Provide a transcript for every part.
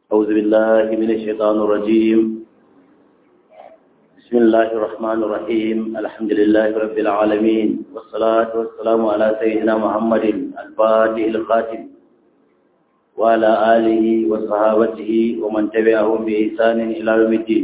أعوذ بالله من الشيطان الرجيم بسم الله الرحمن الرحيم الحمد لله رب العالمين والصلاة والسلام على سيدنا محمد الفاتح الخاتم وعلى آله وصحابته ومن تبعهم بإحسان إلى يوم الدين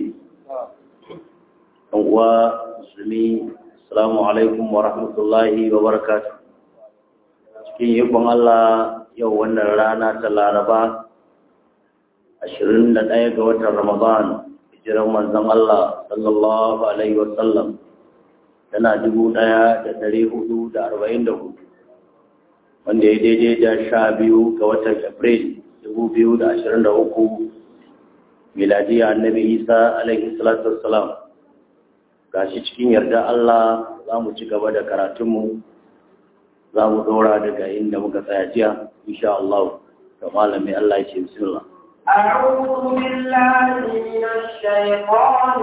ومسلمين السلام عليكم ورحمة الله وبركاته cikin yabon Allah yau wannan rana ta Laraba ashirin da ɗaya ga watan Ramadan hijiran manzon Allah sallallahu alaihi wasallam tana dubu ɗaya da ɗari hudu da arba'in da hudu wanda ya daidai da sha biyu ga watan April dubu biyu da ashirin da uku miladiya annabi Isa alaihi salatu wassalam gashi cikin yarda Allah za mu ci gaba da karatunmu za mu ɗora daga inda muka tsaya jiya insha Allah ga malami Allah ya ce bismillah أعوذ بالله من الشيطان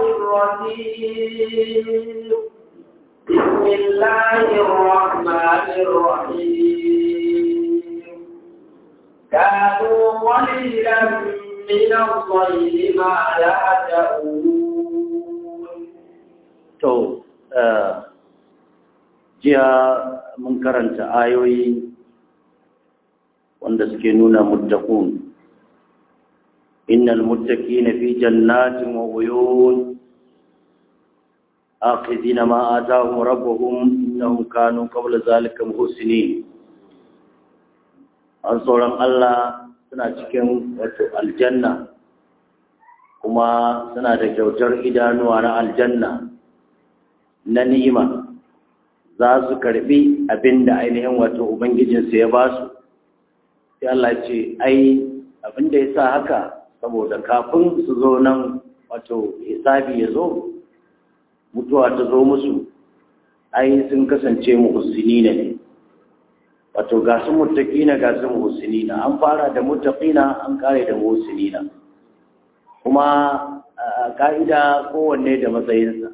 الرجيم بسم الله الرحمن الرحيم كانوا قليلا من الصيد ما يهجؤون to jiya mun karanta ayoyi wanda suke nuna muttaqun innal muttaqina fi jannatin wa uyun akhidina ma atahum rabbuhum innahum kanu qabla zalika muhsinin an sauran Allah suna cikin wato aljanna kuma suna da kyautar idanuwa na aljanna na ni'ima za su karbi abin da ainihin wato Ubangijinsu ya ba su, sai Allah ce, ai abin da ya sa haka saboda kafin su zo nan wato hisabi ya zo, mutuwa ta zo musu, ai sun kasance muhusini ne. Wato ga su mutaƙina ga su muhusini na, an fara da mutaƙina an kare da muhusini na. Kuma a ka'ida kowanne da matsayinsa.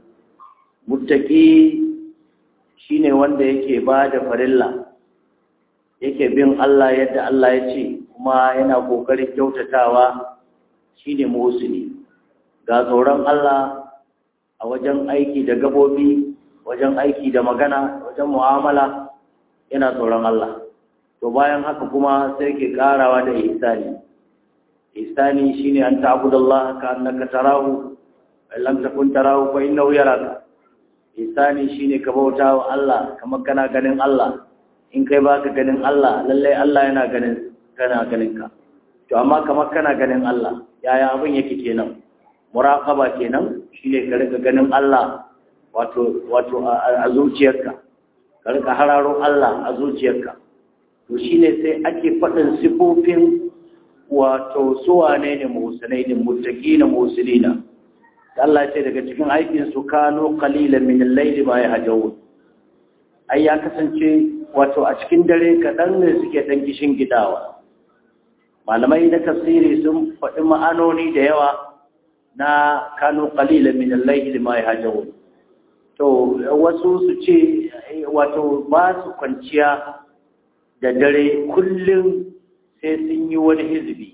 Mutaƙi shi ne wanda yake ba da farilla yake bin Allah yadda Allah ya ce kuma yana ƙoƙarin kyautatawa shi ne muhusini ga tsoron Allah a wajen aiki da gabobi wajen aiki da magana wajen mu'amala yana tsoron Allah to bayan haka kuma sai ke ƙarawa da ihsani ihsani shine an ta'budallaha ka annaka tarahu lam takun tarahu fa innahu yaraka isani shine ka bauta wa Allah kamar kana ganin Allah in kai baka ganin Allah lallai Allah yana ganin kana ganin ka to amma kamar kana ganin Allah yaya abin yake kenan muraqaba kenan shine ka rika ganin Allah wato wato a zuciyarka ka rika hararo Allah a zuciyarka to shine sai ake faɗin sifofin wato suwane ne muhsinai ne muttaqina muhsinina Allah ce daga cikin aikin su kano qalilan min al-layli ma yahjun ai ya kasance wato a cikin dare kadan ne suke dan kishin gidawa malamai na tafsiri sun faɗi ma'anoni da yawa na kano qalilan min al-layli ma yahjun to wasu su ce wato ba su kwanciya da dare kullum sai sun yi wani hizbi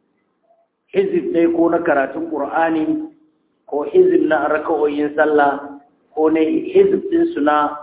hizib ne ko na karatun qur'ani ko hizib na raka'o'in sallah ko ne hizib ɗinsu na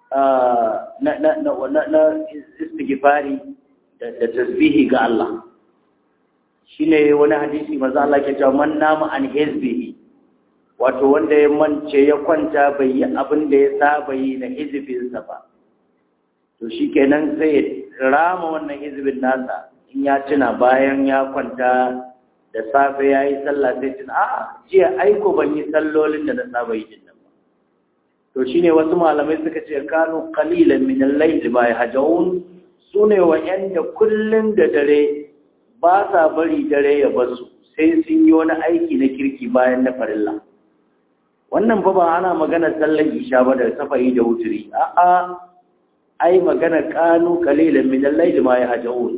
na istighfari da tasbihi ga Allah shine wani hadisi maza Allah ke cewa man nama an hizbihi wato wanda ya mance ya kwanta bai yi abin da ya saba yi na hizibinsa ba to shikenan sai rama wannan hizibin nasa in ya tuna bayan ya kwanta da safe ya yi sallah sai tun a'a jiya aiko ban yi sallolin da na saba yi din nan ba to shine wasu malamai suka ce kanu qalilan min al-layl ma yahjaun sune wa'anda kullun da dare ba sa bari dare ya basu sai sun yi wani aiki na kirki bayan na farilla wannan fa ba ana magana sallar isha ba da safayi da wuturi a'a ai magana kanu qalilan min al-layl ma yahjaun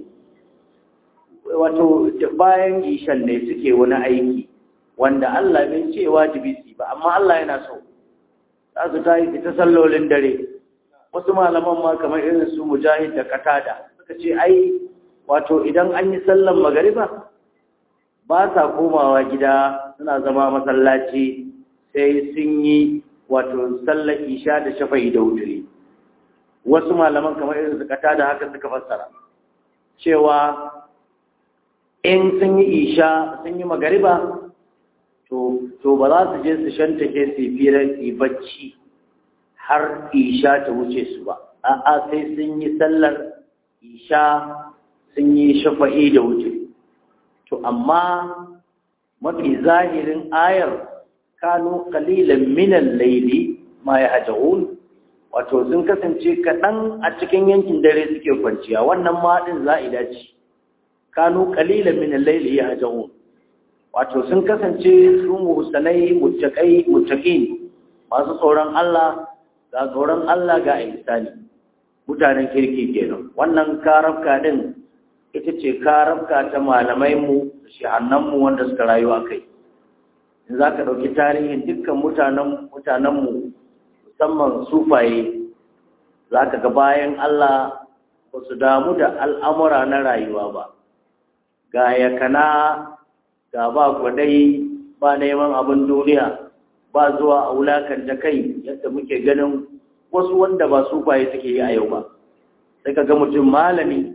wato bayan ishan ne suke wani aiki wanda Allah bai ce wajibi su ba amma Allah yana so za su ta yi ta sallolin dare wasu malaman ma kamar irin su mujahid da katada suka ce ai wato idan an yi sallan magariba ba sa komawa gida suna zama masallaci sai sun yi wato sallar isha da shafa'i da wuturi wasu malaman kamar irin su kata da haka suka fassara cewa in sun yi isha sun yi magariba to to ba za su je su shantake su firar su bacci har isha ta wuce su ba a'a sai sun yi sallar isha sun yi shafa'i da wuce to amma mafi zahirin ayar kanu qalilan minan laili ma yahjaun wato sun kasance kaɗan a cikin yankin dare suke kwanciya wannan ma din za'ida ce kanu qalilan minan laili yahjaun wato sun kasance su muhsanai muttaqai muttaqin masu tsoron Allah ga tsoron Allah ga ihsani mutanen kirki kenan wannan karafka din ita ce karafka ta malamai mu shahannan mu wanda suka rayu a kai in za ka ɗauki tarihin dukkan mutanen mutanenmu musamman sufaye za ka ga bayan Allah ba su damu da al'amura na rayuwa ba ga yakana ga ba kwadai ba neman abin duniya ba zuwa a wulakanta kai yadda muke ganin wasu wanda ba sufaye suke yi a yau ba sai ka ga mutum malami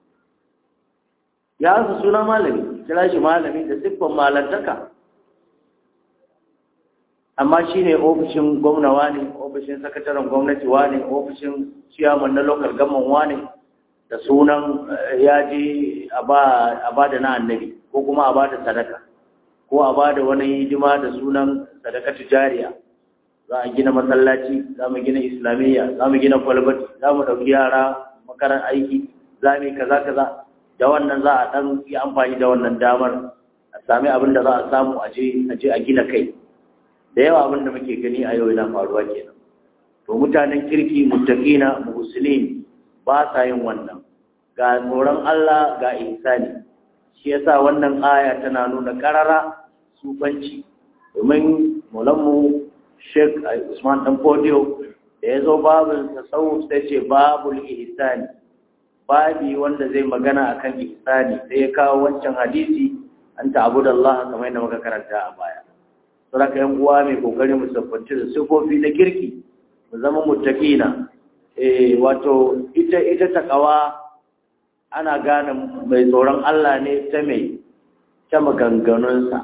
ya su suna malami kira shi malami da siffan malantaka amma shi ne ofishin gwamnawa ne ofishin sakataren gwamnati wa ne ofishin ciyaman na lokal gaman wa ne da sunan ya je a ba da na annabi ko kuma a ba da sadaka ko a ba da wani hidima da sunan sadaka tijariya za a gina masallaci za mu gina islamiyya za mu gina kwalbati za mu ɗauki yara makaran aiki za mu yi kaza kaza da wannan za a ɗan yi amfani da wannan damar a sami abin da za a samu a je a gina kai da yawa abin da muke gani a yau yana faruwa kenan to mutanen kirki muttaqina muslimin ba sa yin wannan ga tsoron Allah ga ihsani shi yasa wannan aya tana nuna karara sufanci domin mulammu Sheikh Usman Dan Podio da ya zo babin tasawuf sai ce babul ihsani babi wanda zai magana akan ihsani sai ya kawo wancan hadisi an ta'budallaha kamar yadda muka karanta a baya saboda yan uwa mai kokari mu sabbanci da sifofi na kirki mu zama muttaqina eh wato ita ita takawa ana gane mai tsoron Allah ne ta mai ta maganganunsa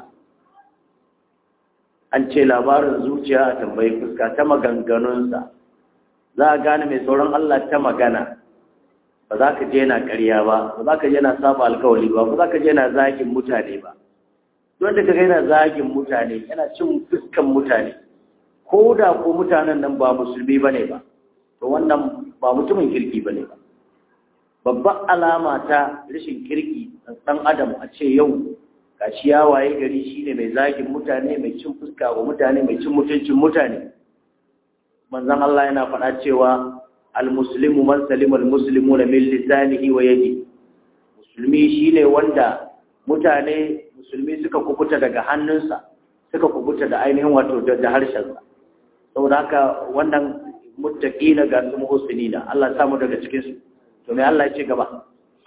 an ce labarin zuciya a tambayi fuska ta maganganunsa za a gane mai tsoron Allah ta magana ba za ka je na ƙarya ba ba za ka je na saba alkawali ba ba za ka je na zagin mutane ba don da kaga yana zagin mutane yana cin fuskan mutane ko da ko mutanen nan ba musulmi bane ba to wannan ba mutumin kirki bane ba babban alama ta rashin kirki dan adam a ce yau gashi ya waye gari shine mai zagin mutane mai cin fuska wa mutane mai cin mutuncin mutane manzon Allah yana faɗa cewa al-muslimu man salima al-muslimuna min lisanihi wa yadihi musulmi shine wanda mutane musulmi suka kubuta daga hannunsa suka kubuta da ainihin wato da harshensa saboda haka wannan muttaqina ga su muhsinina Allah ya samu daga cikin su to me Allah ya ce gaba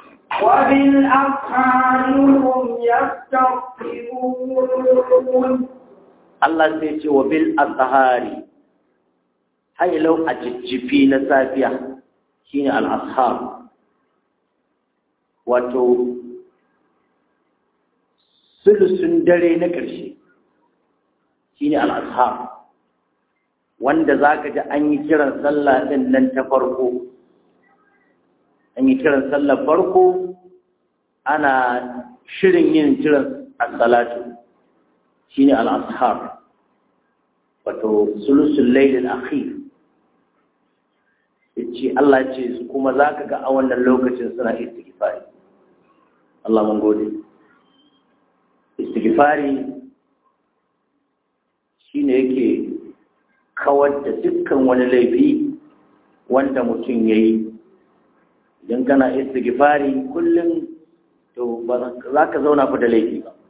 وبالأسحار هم يستغفرون Allah sai ce wa bil azhari hailau a jijjifi na safiya shine al ashar wato sulusun dare na ƙarshe shine al ashar wanda zaka ji an yi kiran sallah din nan ta farko an yi kiran sallar farko ana shirin yin kiran as-salatu shine al-ashar wato sulusul layl al-akhir yace Allah ce kuma zaka ga a wannan lokacin suna istighfari Allah mun gode istighfari shine yake kawar da dukkan wani laifi wanda mutum yayi idan kana istighfari kullum to ba za ka zauna fa da laifi ba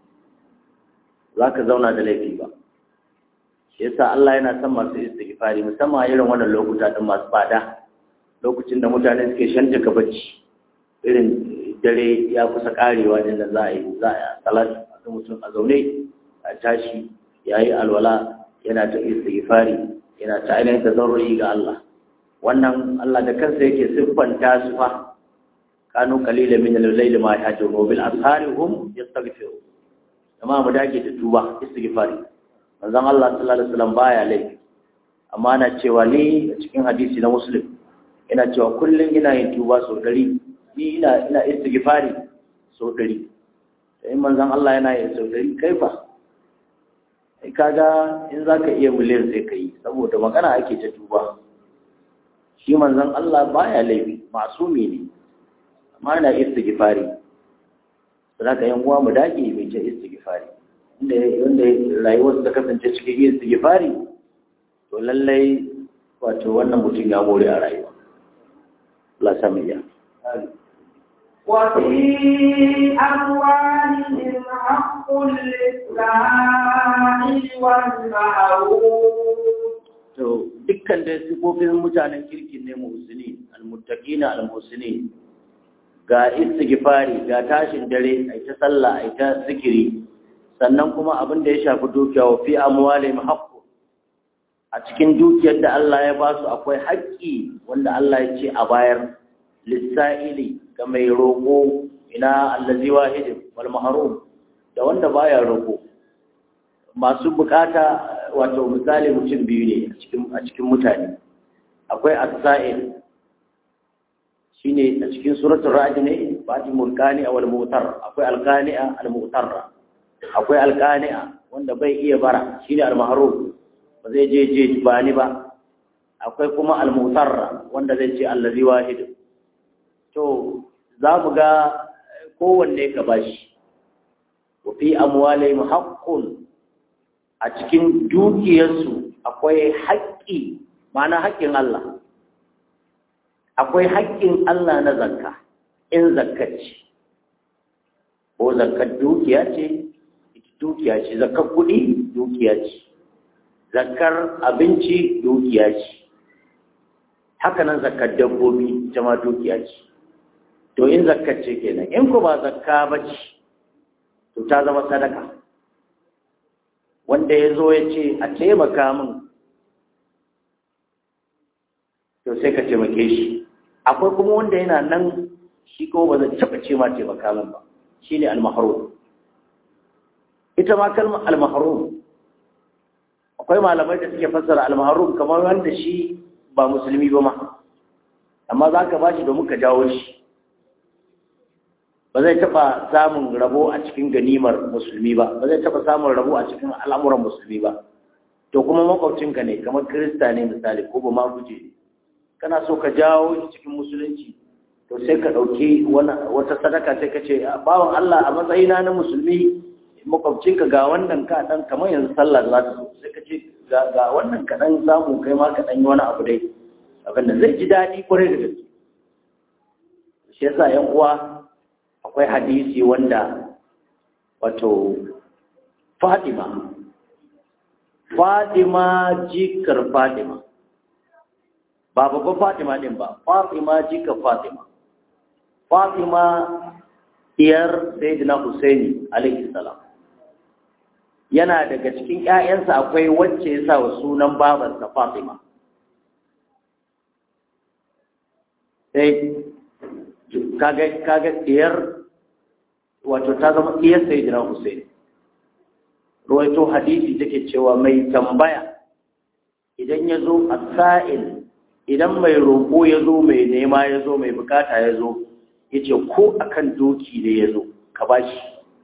za ka zauna da laifi ba shi yasa Allah yana son masu istighfari musamman irin wannan lokuta din masu fada lokacin da mutane suke shanta ka bacci irin dare ya kusa karewa din da za a yi za a salat a mutum a zaune a tashi yayi alwala yana ta istighfari yana ta ainihin tazarrui ga Allah wannan Allah da kansa yake siffanta su fa kanu qalila min al-layli ma yahjurun bil ashari hum yastaghfirun amma mu dage da tuba istighfari manzon Allah sallallahu alaihi wasallam baya laifi amma na cewa ni a cikin hadisi na muslim ina cewa kullum ina yin tuba sau ɗari ni ina ina istighfari sau ɗari sai manzon Allah yana yin sau ɗari kai fa kai kaga in zaka iya miliyan sai kai saboda magana ake ta tuba shi manzon Allah baya laifi masumi ne amma yana istighfari saboda yan uwa mu dage mai ce istighfari inda wanda rayuwar ta kasance cikin istighfari to lallai wato wannan mutum ya more a rayuwa Allah sami ya وفي أموالهم حق للسائل والمحروم to dukkan da sifofin mutanen kirkin ne muhsini almuttaqina almuhsini ga istighfari ga tashin dare ai ta sallah ai ta zikiri sannan kuma abin da ya shafi dukiya wa fi amwalihim haqqu a cikin dukiyar da Allah ya ba su akwai haƙƙi wanda Allah ya ce a bayar lissa'ili ga mai roƙo ina allazi wahidin wal mahrum da wanda baya roƙo masu bukata wato misali mutum biyu ne a cikin a cikin mutane akwai as-sa'il shine a cikin suratul ra'd ne fatimul qani'a wal mu'tar akwai al-qani'a al-mu'tarra akwai al-qani'a wanda bai iya bara shine al-mahrum ba zai je je ba ni ba akwai kuma al-mutarra wanda zai ce allazi wahid to za mu ga kowanne ka bashi wa fi amwalihim haqqun a cikin dukiyarsu akwai haƙƙi ma'ana haƙƙin Allah akwai haƙƙin Allah na zakka in zakkaci ko zakkar dukiya ce dukiya ce zakkar kuɗi dukiya ce zakar abinci dukiya ce haka nan zakar dabbobi ita ma dukiya ce to in zakar ce kenan in ku ba zakka ba ce to ta zama sadaka wanda ya zo ya ce a taimaka min to sai ka taimake shi akwai kuma wanda yana nan shi ko ba zai taɓa ce ma taimaka min ba shi ne almaharum ita ma kalmar almaharum akwai malamai da suke fassara almaharum kamar wanda shi ba musulmi ba ma amma za ka ba shi domin ka jawo shi ba zai taɓa samun rabo a cikin ganimar musulmi ba ba zai taɓa samun rabo a cikin al'amuran musulmi ba to kuma makwabcinka ne kamar kirista ne misali ko ba ma guje ne kana so ka jawo shi cikin musulunci to sai ka ɗauki wata sadaka sai ka ce bawan Allah a matsayina na musulmi makwabcinka ga wannan ka dan kamar yanzu sallah za ta so sai ka ce ga wannan ka dan samu kai ma ka dan yi wani abu dai abin da zai ji daɗi kwarai da gaske shi yasa yan uwa akwai hadisi wanda wato Fatima Fatima jikar Fatima ba babban Fatima din ba Fatima jikar Fatima Fatima iyar Sayyidina Husaini alaihi salam yana daga cikin ƴaƴansa akwai wacce ya sa wa sunan babarsa Fatima sai kaga kaga iyar wato ta zama iyar Sayyidina Husaini ruwaito hadisi take cewa mai tambaya idan ya zo a sa'il idan mai roƙo ya zo mai nema ya zo mai bukata ya zo ya ce ko akan doki ne ya zo ka ba shi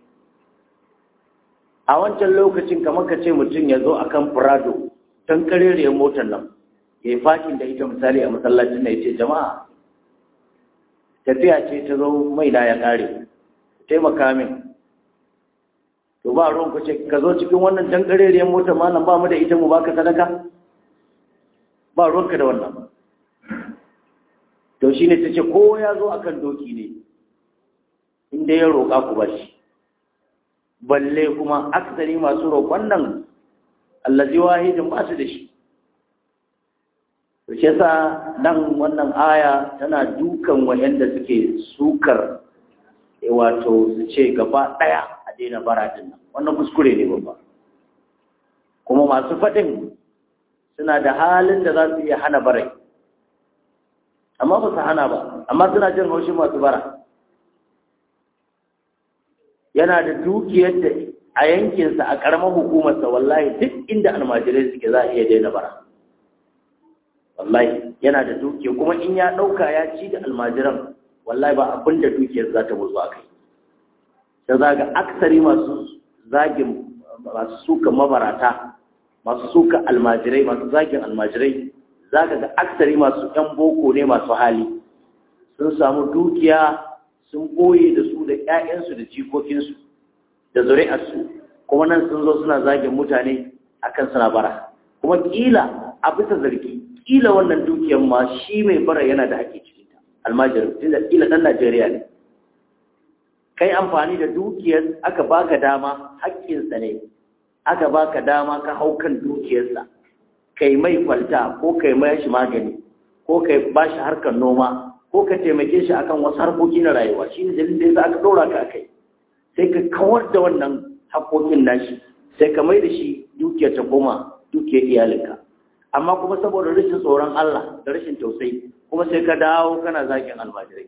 a wancan lokacin kamar ka ce mutum ya zo akan furado don kareriyar motar nan ya yi fakin da ita misali a masallacin na ya ce jama'a tafiya ce ta zo mai da ya kare taimaka min to ba ruwan ku ce ka zo cikin wannan dan kareriyar motar malam ba mu da ita mu baka sadaka ba ruwanka da wannan to shine tace ko ya zo akan doki ne inda ya roƙa ku bashi balle kuma aksari masu roƙon nan allazi wahidin ba su da shi to shi yasa nan wannan aya tana dukan wayanda suke sukar wato su ce gaba ɗaya a daina bara din nan wannan kuskure ne babba kuma masu faɗin suna da halin da za su iya hana barai amma ba su hana ba amma suna jin haushin masu bara yana da dukiyar da a yankinsa a ƙaramar hukumarsa wallahi duk inda almajirai suke za a iya daina bara wallahi yana da dukiya kuma in ya ɗauka ya ci da almajiran wallahi ba abin da dukiyar za ta mutu a kai da za ga aksari masu zagin masu suka mabarata masu suka almajirai masu zagin almajirai za ka ga aksari masu ‘yan boko ne masu hali sun samu dukiya sun ɓoye da su da ‘ya'yansu da jikokinsu da zuri'arsu kuma nan sun zo suna zagin mutane akan suna bara kuma ƙila a bisa zargi ƙila wannan dukiyar ma shi mai bara yana da haƙƙi cikinta almajirin tunda ƙila ɗan najeriya ne kai amfani da dukiyar aka baka dama haƙƙinsa ne aka baka dama ka hau kan dukiyarsa kai mai kwalta ko kai mai shi magani ko kai ba shi harkar noma ko ka taimake shi akan wasu harkoki na rayuwa shi ne dalilin da yasa aka ɗora ka akai sai ka kawar da wannan haƙoƙin nashi sai ka mai da shi dukiyar ta koma dukiyar iyalinka amma kuma saboda rashin tsoron Allah da rashin tausayi kuma sai ka dawo kana zakin almajirai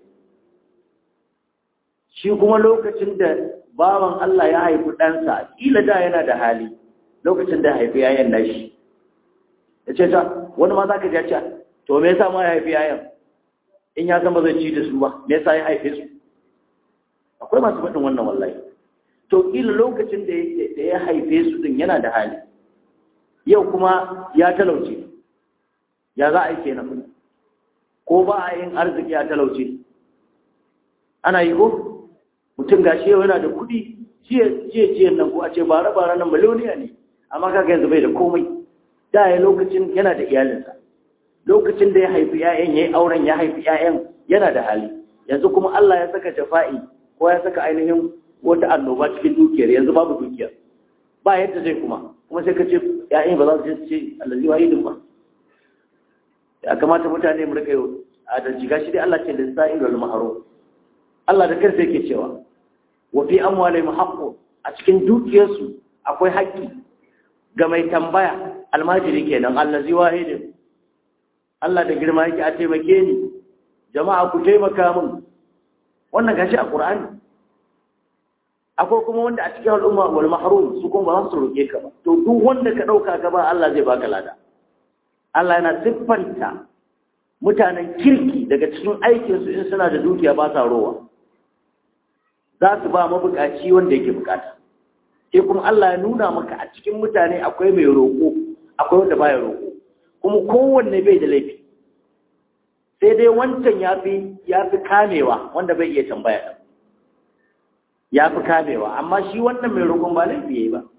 shi kuma lokacin da bawan Allah ya haifi ɗansa ƙila da yana da hali lokacin da haifi yayan nashi ya ce ta wani ma za ka ja ce to me yasa ma ya haifi yayan in ya san ba zai ci da su ba me yasa ya haife su akwai masu faɗin wannan wallahi to ƙila lokacin da ya haife su din yana da hali yau kuma ya talauce ya za a yi kenan ko ba a yin arziki ya talauce ana yi ko mutum gashi yau yana da kuɗi jiye nan ko a ce bara bara nan miliyoniya ne amma kaga yanzu bai da komai da ya lokacin yana da iyalinsa lokacin da ya haifi 'ya'yan ya yi auren ya haifi 'ya'yan yana da hali yanzu kuma Allah ya saka jafa'i ko ya saka ainihin wata annoba cikin dukiyar yanzu babu dukiyar ba yadda zai kuma kuma sai ka ce ‘ya'yan ba za su ce allazi wahidin ba ya kamata mutane mu rika yau adalci gashi dai Allah ce da sa'in wal maharo Allah da kansa yake cewa wa fi amwalihim haqqun a cikin dukiyarsu akwai haƙƙi ga mai tambaya almajiri kenan allazi wahidin Allah da girma yake a taimake ni jama'a ku taimaka min wannan gashi a Qur'ani akwai kuma wanda a cikin al'umma wal mahrum su kuma ba za su roke ka ba to duk wanda ka dauka ka ba Allah zai baka lada Allah yana siffanta mutanen kirki daga cikin aikin su in suna da dukiya ba sa rowa za su ba mabukaci wanda yake bukata sai kuma Allah ya nuna maka a cikin mutane akwai mai roko akwai wanda baya roko kuma kowanne bai da laifi sai dai wancan yafi yafi kamewa wanda bai iya tambaya ya fi kamewa amma shi wannan mai roƙon ba laifi yayi ba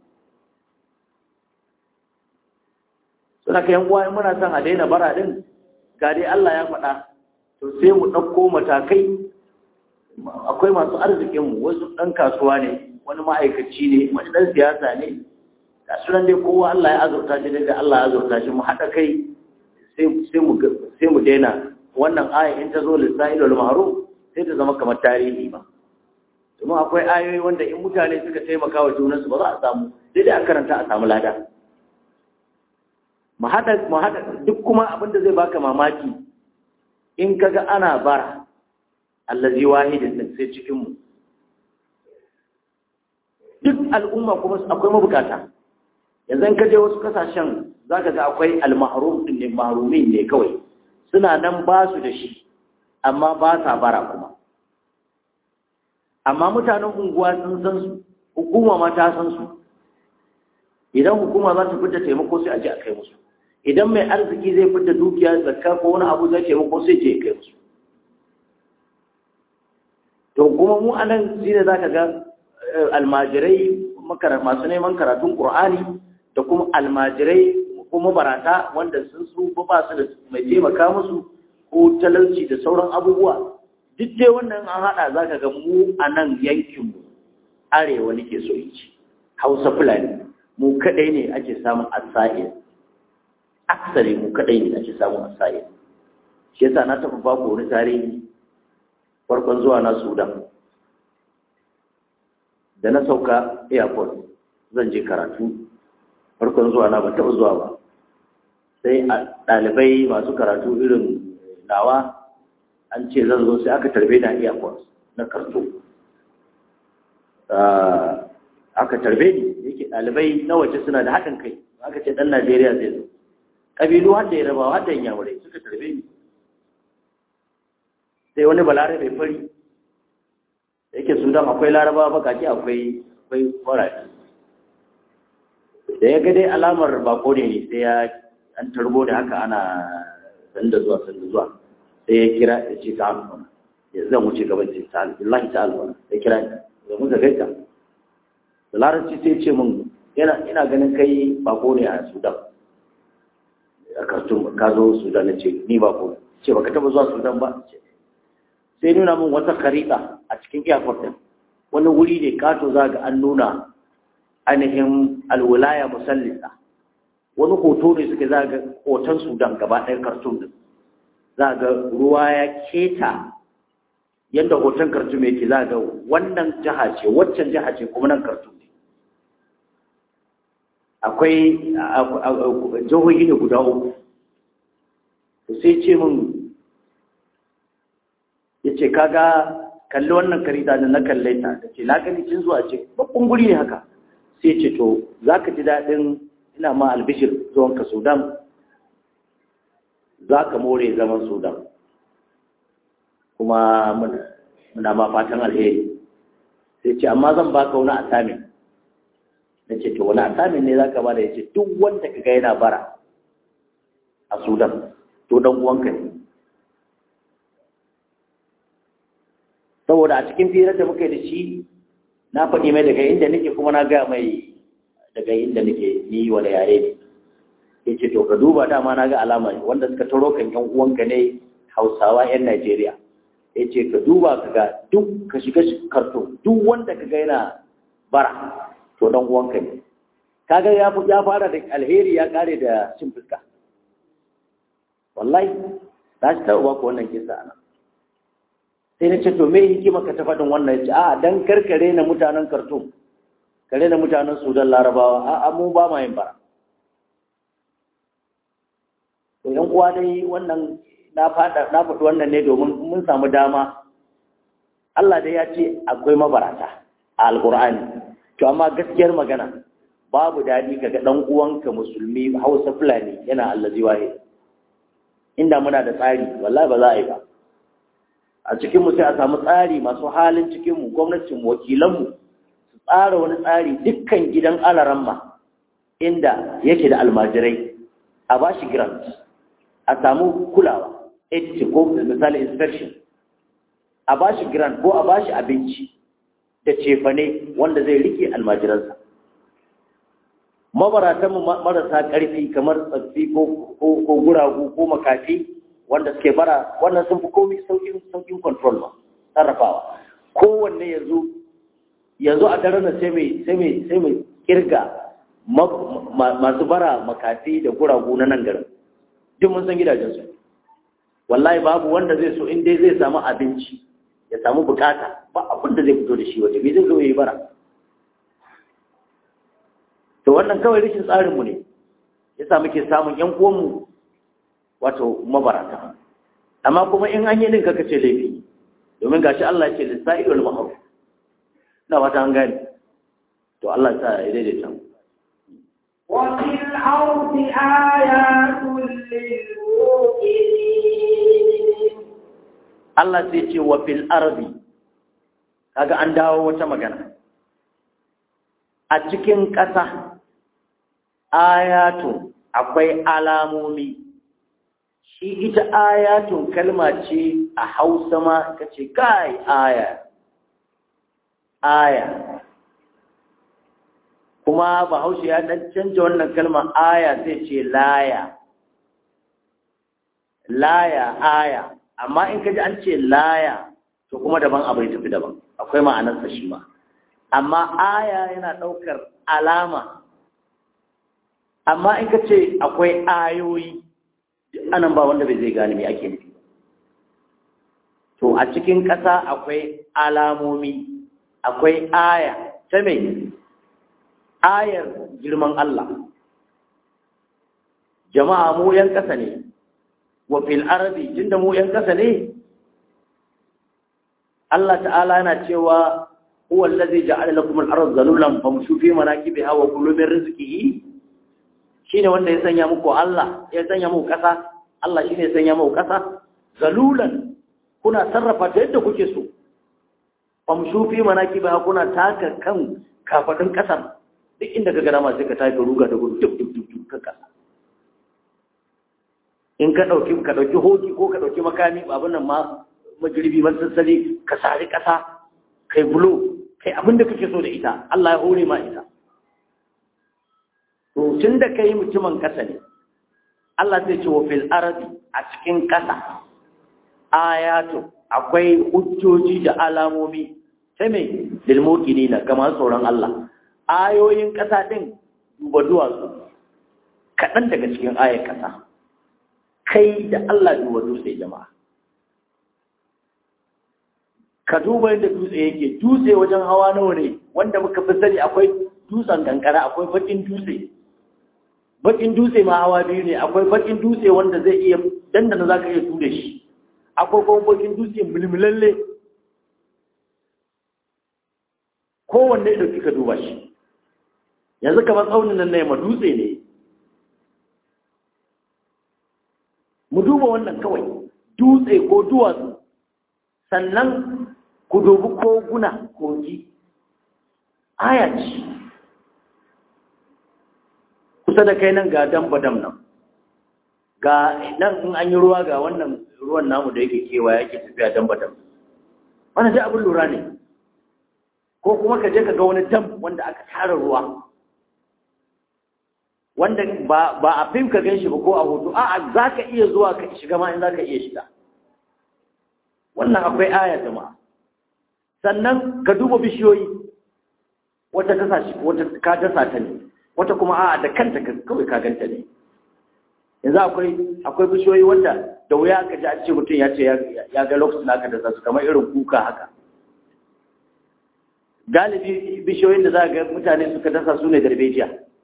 suna ka uwa muna son a daina bara din ga dai Allah ya faɗa to sai mu ɗauko matakai akwai masu arzikinmu wasu ɗan kasuwa ne wani ma'aikaci ne wani ɗan siyasa ne ga sunan dai kowa Allah ya azurta shi daga Allah ya azurta shi mu haɗa kai sai mu daina wannan aya in ta zo lissa'il wal ma'ruf sai ta zama kamar tarihi ba domin akwai ayoyi wanda in mutane suka taimaka wa junansu ba za a samu sai dai a karanta a samu lada mu haɗa duk kuma abin da zai baka mamaki in kaga ana bara allazi wahidin din sai cikin mu duk al'umma kuma akwai mabukata yanzu in ka je wasu kasashen zaka ga akwai al-mahrum din ne mahrumin ne kawai suna nan ba su da shi amma ba sa bara kuma amma mutanen unguwa sun san su hukuma ma ta san su idan hukuma za ta fita taimako sai a je a kai musu idan mai arziki zai fita dukiya zakka ko wani abu zai taimako sai je kai musu to kuma mu anan shi ne zaka ga almajirai masu neman karatun qur'ani da kuma almajirai kuma barata wanda sun su ba su da mai taimaka musu ko talauci da sauran abubuwa duk dai wannan an haɗa za ka ga mu a nan yankinmu arewa nake so yi ci hausa fulani mu kaɗai ne ake samun asa'ir aksari mu kaɗai ne ake samun asa'ir shi yasa na taɓa ba ku wani tarihi farkon zuwa na sudan da na sauka airport zan je karatu farkon zuwa na ba taɓa zuwa ba sai a ɗalibai masu karatu irin nawa an ce zan zo sai aka tarbe na airport na karto aka tarbe ni yake ɗalibai na waje suna da haɗin kai aka ce ɗan najeriya zai zo ƙabilu har da ya rabawa har da yamurai suka tarbe ni sai wani balare mai fari da yake sudan akwai larabawa bakaki akwai akwai farari da ya ga dai alamar bako ne sai ya an tarbo da haka ana sanda zuwa sanda zuwa sai ya kira ya ce ta alfana ya zan wuce gaban ce ta alfana ta alfana sai kira ni da muka gaita da larabci sai ce min yana ina ganin kai bako ne a sudan a kartun ka zo sudan na ce ni bako ce baka taba zuwa sudan ba sai nuna min wata karita a cikin airport din wani wuri ne kato za ga an nuna ainihin alwilaya musallisa wani hoto ne suke za ga hoton sudan gaba ɗaya kartun din za ga ruwa ya keta yadda hoton kartun yake za ga wannan jiha ce waccan jiha ce kuma nan kartun ne akwai jihohi ne guda uku sai ce min ya ce kaga kalli wannan karita da na kalle ta da ce na gani cin zuwa ce babban guri ne haka sai ce to za ka ji daɗin ina ma albishir zuwanka sudan za ka more zaman sudan kuma muna ma fatan alheri sai ce amma zan baka wani asamin na ce to wani asamin ne za ka ba da ya ce duk wanda ka ga yana bara a sudan to dan uwanka ne saboda a cikin firar da muka yi da shi na faɗi mai daga inda nake kuma na gaya mai daga inda nake ni wani yare ne ya ce to ka duba dama na ga alama wanda suka taro kan yan uwanka ne hausawa yan najeriya ya ce ka duba ka ga duk ka shiga karto duk wanda ka ga yana bara to dan uwanka ne kaga ya ya fara da alheri ya kare da cin fuska wallahi za shi taɓa ku wannan kisa ana sai na ce to me hikima ka ta faɗin wannan ya ce a dan karkare na mutanen kartum kare na mutanen sudan larabawa a mu ba ma yin bara to yan uwa dai wannan na faɗa na faɗi wannan ne domin mun samu dama Allah dai ya ce akwai mabarata a alkur'ani to amma gaskiyar magana babu daɗi kaga ɗan uwanka musulmi hausa fulani yana allazi wahe inda muna da tsari wallahi ba za a yi ba a cikinmu sai a samu tsari masu halin cikinmu gwamnatinmu wakilanmu su tsara wani tsari dukkan gidan alaramma inda yake da almajirai a ba shi grant a samu kulawa edge ko misali inspection a ba shi grant ko a ba shi abinci da cefane wanda zai rike almajiransa mabaratanmu marasa ƙarfi kamar tsaffi ko guragu ko makafi wanda suke bara wannan sun fi komi saukin control ma sarrafawa kowanne yanzu yanzu a daren da sai mai sai mai sai mai kirga masu bara makafi da guragu na nan garin duk mun san gidajensu wallahi babu wanda zai so in dai zai samu abinci ya samu bukata ba abin da zai fito da shi waje bai zai zo yi bara to wannan kawai rashin tsarinmu ne yasa muke samun yan uwanmu wato mabarata amma kuma in an yi din kaka ce laifi domin gashi Allah ya ce lissa'i wal mahrum ina wata an gane to Allah ya ya daidaita mu وفي الأرض آيات للموقنين Allah sai ce wa fil ardi kaga an dawo wata magana a cikin ƙasa ayatun akwai alamomi shi ita ayatun kalma ce a hausa ma ka ce kai aya aya kuma bahaushe ya ɗan canja wannan kalma aya sai ce laya laya aya amma in ka ji an ce laya to kuma daban abu ya tafi daban akwai ma'anarsa shi ma amma aya yana ɗaukar alama amma in ka ce akwai ayoyi anan ba wanda bai zai gane me ake nufi to a cikin ƙasa akwai alamomi akwai aya ta mai ayar girman Allah jama'a mu yan ƙasa ne wa fil arabi tunda mu yan ƙasa ne Allah ta'ala yana cewa huwa allazi ja'ala lakum al-ardha zalulan famshu fi manakibiha wa kulu min rizqihi shine wanda ya sanya muku Allah ya sanya muku ƙasa Allah shine ya sanya muku ƙasa zalulan kuna sarrafa ta yadda kuke so famshu fi manakibiha kuna taka kan kafadin ƙasar duk inda ka gana masu ka tafi ruga da gudu duk duk duk ka kasa in ka ɗauki ka ɗauki hoki ko ka ɗauki makami abin nan ma majirbi masassali ka sari ƙasa kai bulo kai abin da kake so da ita Allah ya hore ma ita to tun da kai mutumin ƙasa ne Allah zai ce wa fil arabi a cikin ƙasa ayatu akwai hujjoji da alamomi sai mai lilmokini na kamar tsoron Allah ayoyin ƙasa ɗin duba duwatsu kaɗan daga cikin ayar ƙasa kai da Allah duba dutse jama'a ka duba yadda dutse yake dutse wajen hawa nawa ne wanda muka fi sani akwai dutsen kankara akwai bakin dutse bakin dutse ma hawa biyu ne akwai bakin dutse wanda zai iya dandana za ka iya ture shi akwai kuma bakin dutse mulmulalle kowanne ɗauki ka duba shi yanzu kamar tsaunin nan na yamma dutse ne mu duba wannan kawai dutse ko duwatsu sannan ku dubi koguna kogi aya ce kusa da kai nan ga dambadam nan ga nan in an yi ruwa ga wannan ruwan namu da yake kewa yake tafiya dambadam wannan ji abin lura ne ko kuma ka je ka ga wani dam wanda aka tara ruwa wanda ba a fim ka gan shi ba ko a hoto a'a za ka iya zuwa ka shiga ma in za ka iya shiga wannan akwai aya jama'a sannan ka duba bishiyoyi wata tasa shi wata ka dasa ta ne wata kuma a'a da kanta kawai ka ganta ne yanzu akwai akwai bishiyoyi wanda da wuya ka ji a ce mutum ya ce ya ga lokacin aka dasa su kamar irin kuka haka galibi bishiyoyin da za ga mutane suka dasa su ne darbejiya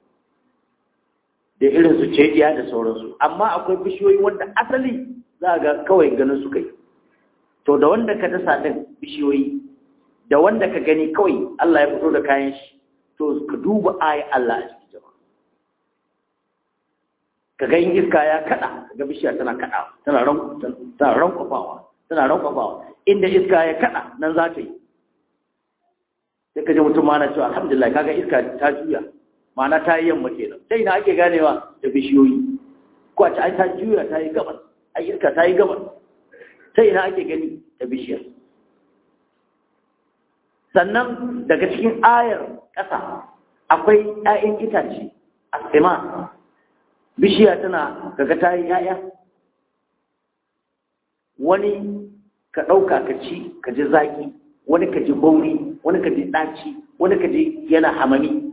da irin su cediya da sauransu amma akwai bishiyoyi wanda asali za ga kawai ganin su kai to da wanda ka dasa din bishiyoyi da wanda ka gani kawai Allah ya fito da kayan shi to ka duba ayi Allah a cikin jama'a ka ga in iska ya kada ga bishiya tana kada tana ran tana rankwafawa tana rankwafawa inda iska ya kada nan za ta yi sai ka ji mutum ma na cewa alhamdulillah kaga iska ta juya ma'ana ta yi yamma kenan sai ina ake ganewa da bishiyoyi ko a ce ai ta juya ta yi gabas ai iska ta yi gabas sai ina ake gani da bishiyar sannan daga cikin ayar ƙasa akwai 'ya'yan itace a tsima bishiya tana daga ta yi 'ya'ya wani ka ɗauka ka ci ka ji zaƙi wani ka ji bauri wani ka ji ɗaci wani ka ji yana hamami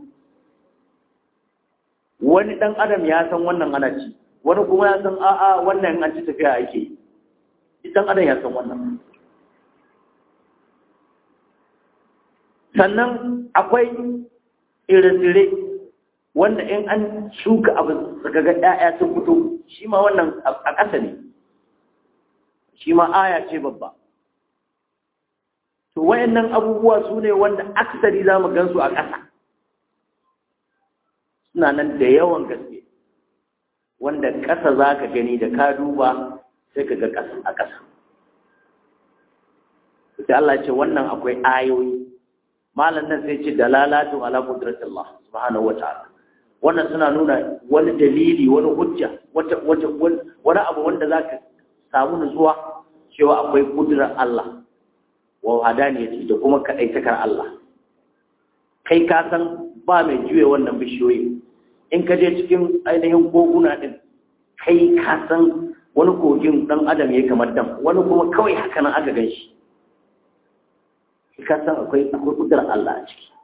wani ɗan adam ya san wannan ana ci wani kuma ya san a'a wannan an ci tafiya ake yi ɗan adam ya san wannan sannan akwai tsire-tsire wanda in an shuka abu daga ga ɗaya sun fito shi ma wannan a ƙasa ne shi ma aya ce babba to wayannan abubuwa su ne wanda aksari za mu gansu a ƙasa suna nan da yawan gaske wanda ƙasa za ka gani da ka duba sai ka ga ƙasa a ƙasa sai Allah ce wannan akwai ayoyi malam nan sai ce dalalatu ala qudratillah subhanahu wataala wannan suna nuna wani dalili wani hujja wata wata wani abu wanda zaka samu nutsuwa cewa akwai kudrar Allah wa hadaniyati da kuma kadaitakar Allah kai ka san ba mai juye wannan bishiyoyi in ka je cikin ainihin koguna din kai ka san wani kogin dan adam ya kamar dam wani kuma kawai haka nan aka gan shi ka san akwai akwai kudurar Allah a ciki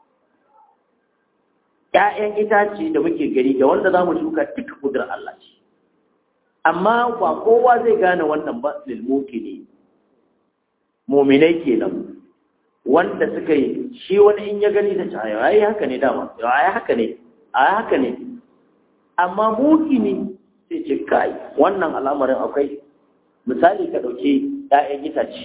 ƴaƴan itace da muke gari da wanda za mu shuka duka kudurar Allah ce amma ba kowa zai gane wannan ba lilmuki ne muminai kenan wanda suka yi shi wani in ya gani da ta ai haka ne dama ai haka ne ai haka ne amma mukini sai ce kai wannan al'amarin akwai misali ka dauke ƴaƴan itace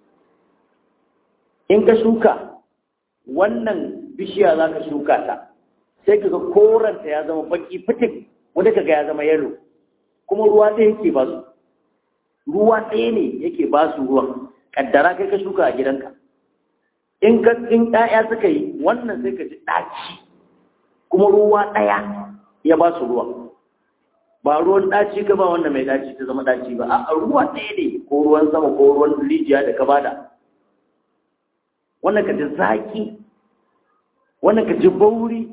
in ka shuka wannan bishiya za ka shuka ta sai ka ga koranta ya zama baki fitik wanda ka ga ya zama yalo kuma ruwa ɗaya yake ba su ruwa ɗaya ne yake ba su ruwan kaddara kai ka shuka a gidanka in ka in ƴaƴa suka yi wannan sai ka ji ɗaci kuma ruwa ɗaya ya ba su ruwa ba ruwan ɗaci ka ba wannan mai ɗaci ta zama ɗaci ba a ruwa ɗaya ne ko ruwan sama ko ruwan rijiya da ka bada wannan ka ji zaki wannan ka ji bauri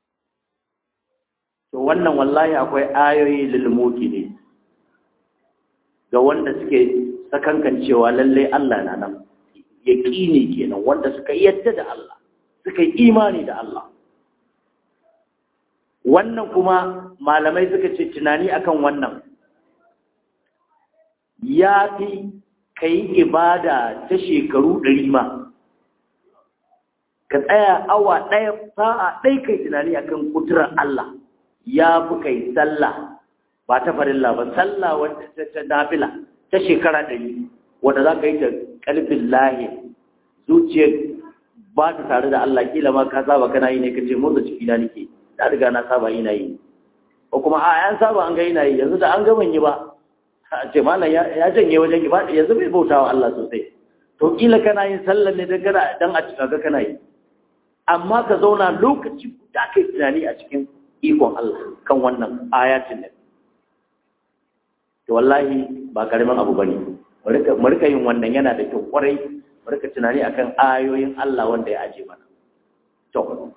to wannan wallahi akwai ayoyi lilmuki ne ga wanda suke sakankan cewa lallai Allah na nan yaƙini kenan wanda suka yadda da Allah suka yi imani da Allah wannan kuma malamai suka ce tunani akan wannan ya fi ka yi ibada ta shekaru ɗari ma ka tsaya awa ɗaya sa'a ɗai kai tunani akan kudurar Allah ya fi kai sallah ba ta farilla ba sallah wadda ta nafila ta shekara ɗari wadda za ka yi ta ƙalbin lahi zuciyar ba ta tare da Allah kila ma ka saba kana yi ne ka ce motsa ciki na nake na riga na saba ina yi ko kuma a yan saba an ga ina yi yanzu da an ga ban yi ba a ce malam ya janye wajen ki ba yanzu bai bauta wa Allah sosai to kila kana yin sallar ne dan kana dan a cika ga kana yi amma ka zauna lokaci guda kai tunani a cikin ikon Allah kan wannan ayatin ne to wallahi ba karamin abu bane mu rika yin wannan yana da kyau kwarai mu rika tunani akan ayoyin Allah wanda ya aje mana to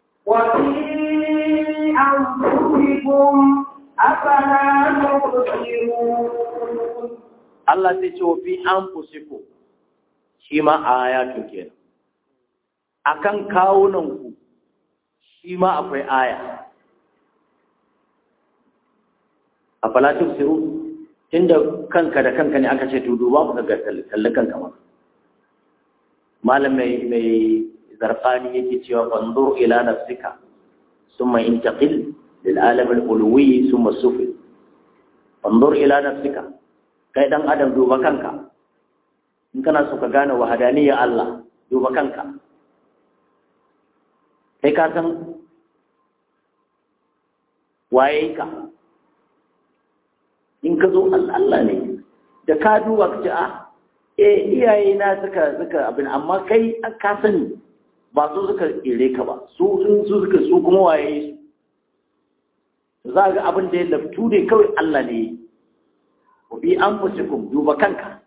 وفي أنفسكم أفلا تبصرون Allah sai ce wa fi anfusikum shi ma ayatun kenan akan kawunan ku shi ma akwai aya a falatin siru tunda kanka da kanka ne aka ce to duba mu ga kalli kanka ma malam mai mai zarqani yake cewa fanzur ila nafsika thumma intaqil lil alam al ulwi thumma sufil fanzur ila nafsika kai dan adam duba kanka in kana so ka gane wahadaniyar Allah duba kanka kai ka san waye ka in ka zo Allah ne da ka duba ka ce a eh iyaye na suka suka abin amma kai ka sani ba su suka kere ka ba su sun su suka su kuma waye su za ga abin da ya laftu ne kawai Allah ne ku bi an musukum duba kanka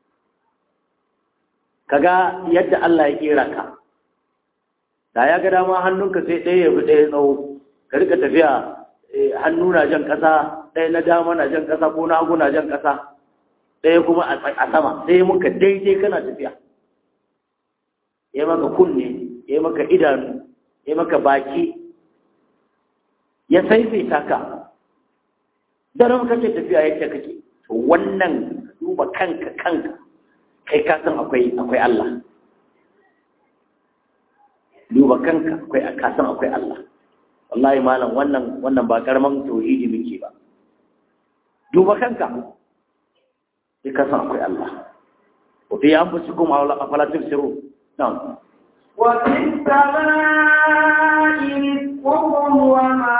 kaga yadda Allah ya kera ka da ya ga dama hannunka sai ɗaya ya bi ɗaya tsawo ka rika tafiya hannu na jan ƙasa ɗaya na dama na jan ƙasa ko na hagu na jan ƙasa ɗaya kuma a sama sai muka daidai kana tafiya ya maka kunne ya maka idanu ya maka baki ya saifaita ka daren kake tafiya yadda kake to wannan duba kanka kanka kai ka san akwai akwai Allah duba kanka akwai ka san akwai Allah wallahi malam wannan wannan ba karaman tauhidi muke ba duba kanka sai ka san akwai Allah wa fi anfusikum aw la afala tubsiru na'am wa fis samaa'i rizqukum wa ma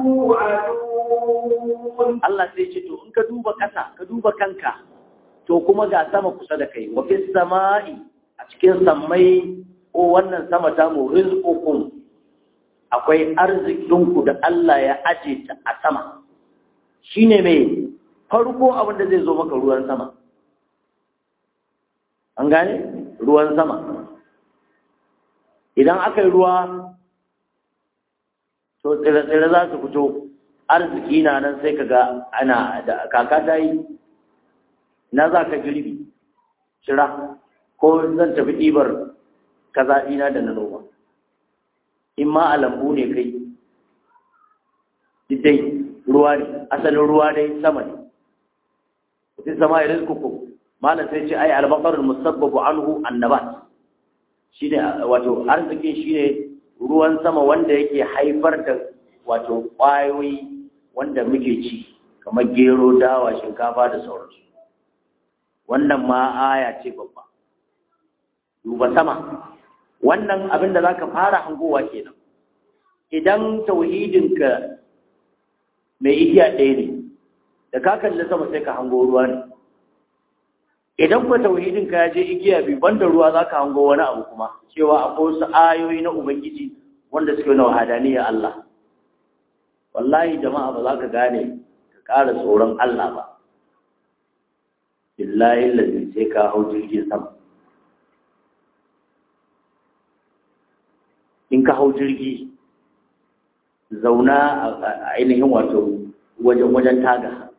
tu'adun Allah sai ce to in ka duba kasa ka duba kanka to kuma ga sama kusa da kai wa fis sama'i a cikin sammai ko wannan sama ta mu rizqukum akwai arzikinku da Allah ya aje ta a sama shine mai farko abin da zai zo maka ruwan sama an gane ruwan sama idan aka yi ruwa to tsire-tsire za su fito arziki na nan sai ka ga ana da kaka ta yi na za ka girbi shira ko zan tafi ɗibar kaza ɗina da na noma in ma a lambu ne kai dai ruwa ne asalin ruwa dai sama ne fi sama irin kuku malam sai ce ai albaqarul musabbabu anhu annabat shine wato arzikin shine ruwan sama wanda yake haifar da wato ƙwayoyi wanda muke ci kamar gero dawa shinkafa da sauransu wannan ma aya ce babba duba sama wannan abin da zaka fara hangowa kenan idan tauhidinka mai igiya ɗaya ne da ka kalli sama sai ka hango ruwa ne idan kuwa tauhidinka ya je igiya biyu banda ruwa za ka hango wani abu kuma cewa akwai wasu ayoyi na ubangiji wanda suke na wahadaniya Allah wallahi jama'a ba za ka gane ka ƙara tsoron Allah ba billahi lalzi sai ka hau jirgin sama in ka hau jirgi zauna a ainihin wato wajen wajen taga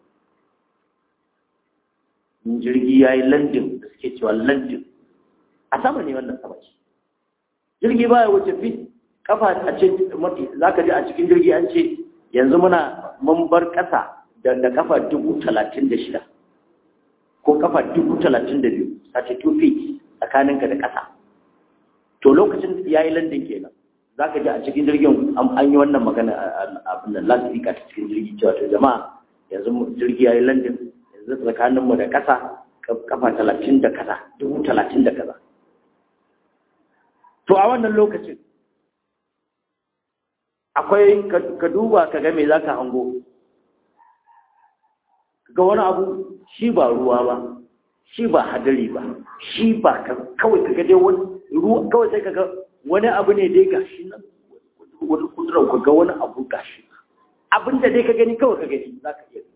in jirgi ya yi landin da suke cewa landin a sama ne wannan sama ce jirgi ba ya wuce fit kafa a ce mafi za ka ji a cikin jirgi an ce yanzu muna mun bar ƙasa da kafa dubu talatin da shida ko kafa dubu talatin da biyu sace two feet tsakaninka da ƙasa to lokacin ya yi landin kenan za ka ji a cikin jirgin an yi wannan magana abin da lasifika ta cikin jirgi cewa to jama'a yanzu jirgi ya yi landin yanzu tsakaninmu da ƙasa kafa talatin da kaza dubu talatin da kaza to a wannan lokacin akwai ka duba ka ga me za ka hango ga wani abu shi ba ruwa ba shi ba hadari ba shi ba kawai ka ga dai wani ruwa kawai sai ka ga wani abu ne dai gashi nan wani kudurar ka ga wani abu gashi abinda dai ka gani kawai ka gani za ka iya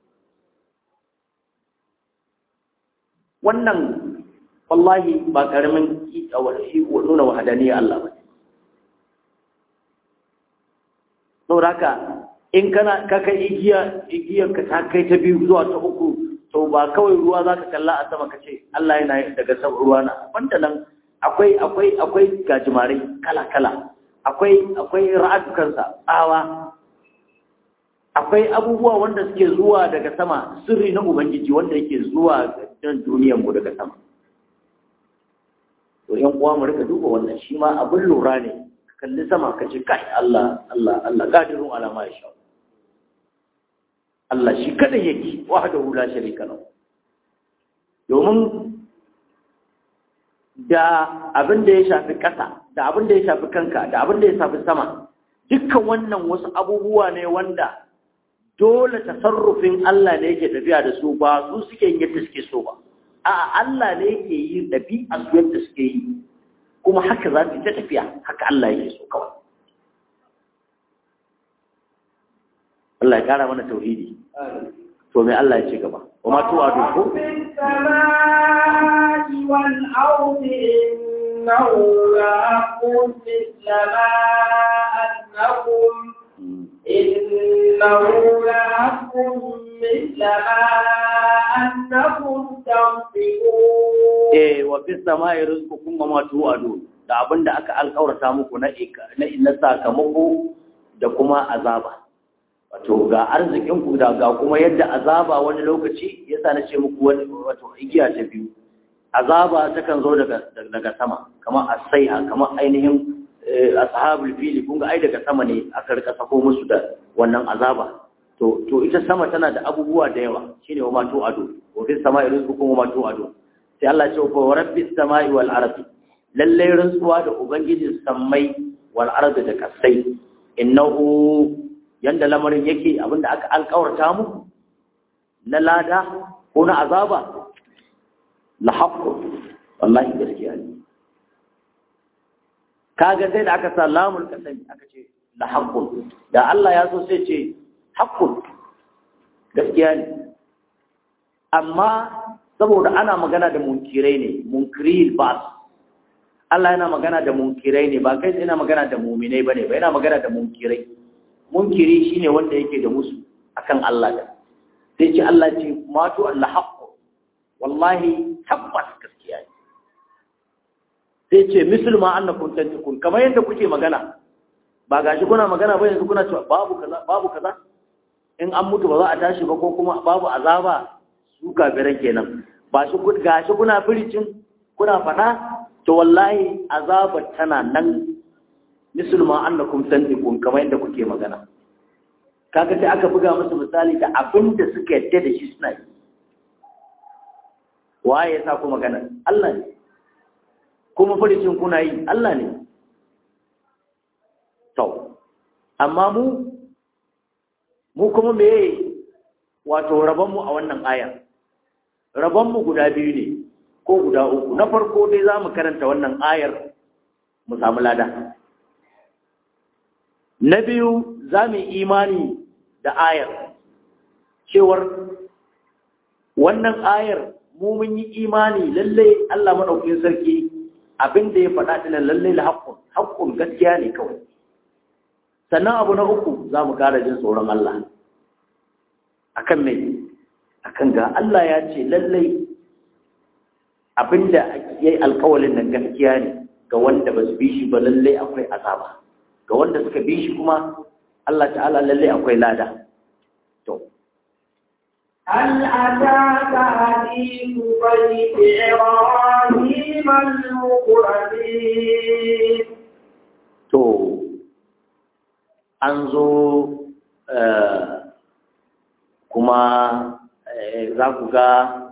wannan wallahi ba karamin nuna wahadaniya Allah ba saboda haka in kana ka kai igiya igiyar ka ta kai ta biyu zuwa ta uku to ba kawai ruwa za ka kalla a sama ka ce Allah yana daga sama ruwa na banda nan akwai akwai akwai gajimarai kala kala akwai akwai ra'adukansa tsawa akwai abubuwa wanda suke zuwa daga sama sirri na ubangiji wanda yake zuwa don duniyar mu daga sama to yan uwa mu rika duba wannan shi ma abin lura ne ka kalli sama ka ce kai Allah Allah Allah qadirun ala ma yasha Allah shi kada yake wahdahu la sharika lahu domin da abin da ya shafi ƙasa da abin da ya shafi kanka da abin da ya shafi sama dukkan wannan wasu abubuwa ne wanda dole tasarrufin Allah ne yake tafiya da su ba su suke yin yadda suke so ba a Allah ne yake yi ɗabi'a su yadda suke yi kuma haka za su ta tafiya haka Allah yake so kawai Allah ya kara mana tauhidi to me Allah ya ce gaba wa ma tuwa ko والأرض إنه لحق مثل ما أنكم إنه لحق مثل ما أنكم تنطقون eh wa fi samai rizqukum wa ma tu'adu da abinda aka alƙawarta muku na na na sakamako da kuma azaba wato ga arzikin ku da ga kuma yadda azaba wani lokaci yasa na ce muku wani wato igiya ta biyu azaba takan zo daga daga sama kamar asaiha kamar ainihin ashabul fili kun ga ai daga sama ne aka rika sako musu da wannan azaba to to ita sama tana da abubuwa da yawa shine wa ma tu'adu wa fi samai rizqukum wa ma tu'adu sai Allah ce fa rabbis samai wal ardi lalle rantsuwa da ubangijin sammai wal ardi da kasai innahu yanda lamarin yake abinda aka alƙawarta muku na lada ko na azaba la haqqu wallahi gaskiya ne kaga sai da aka sa lamul kasami aka ce la haqqu da Allah ya so sai ce haqqu gaskiya ne amma saboda ana magana da munkirai ne munkiril ba Allah yana magana da munkirai ne ba kai yana magana da muminai bane ba yana magana da munkirai munkiri shine wanda yake da musu akan Allah da sai ce Allah ce matu Allah haqqu wallahi tabbas gaskiya ne sai ce musulma annakum tantakun kamar yadda kuke magana ba gashi kuna magana ba yanzu kuna cewa babu kaza babu kaza in an mutu ba za a tashi ba ko kuma babu azaba su kafiran kenan ba shi gashi kuna firicin kuna faɗa to wallahi azabar tana nan misulma annakum tantiqun kamar yadda kuke magana kaga sai aka buga musu misali da abin da suka yadda da shi suna yi waye ya sa ku magana Allah ne kuma farcin kuna yi Allah ne to amma mu mu kuma me wato rabonmu a wannan ayar rabonmu guda biyu ne ko guda uku na farko dai za mu karanta wannan ayar mu samu lada na biyu za mu imani da ayar cewar wannan ayar mu mun yi imani lallai Allah maɗaukin sarki abin da ya faɗa ɗinan lallai la haƙƙun haƙƙun gaskiya ne kawai sannan abu na uku za mu ƙara jin tsoron Allah akan mai akan ga Allah ya ce lallai abinda ya yi alkawalin nan gaskiya ne ga wanda ba su bi shi ba lallai akwai azaba ga wanda suka bi shi kuma Allah ta'ala lallai akwai lada to هل أتاك حديث بيت إبراهيم المكرمين to an zo kuma za ku ga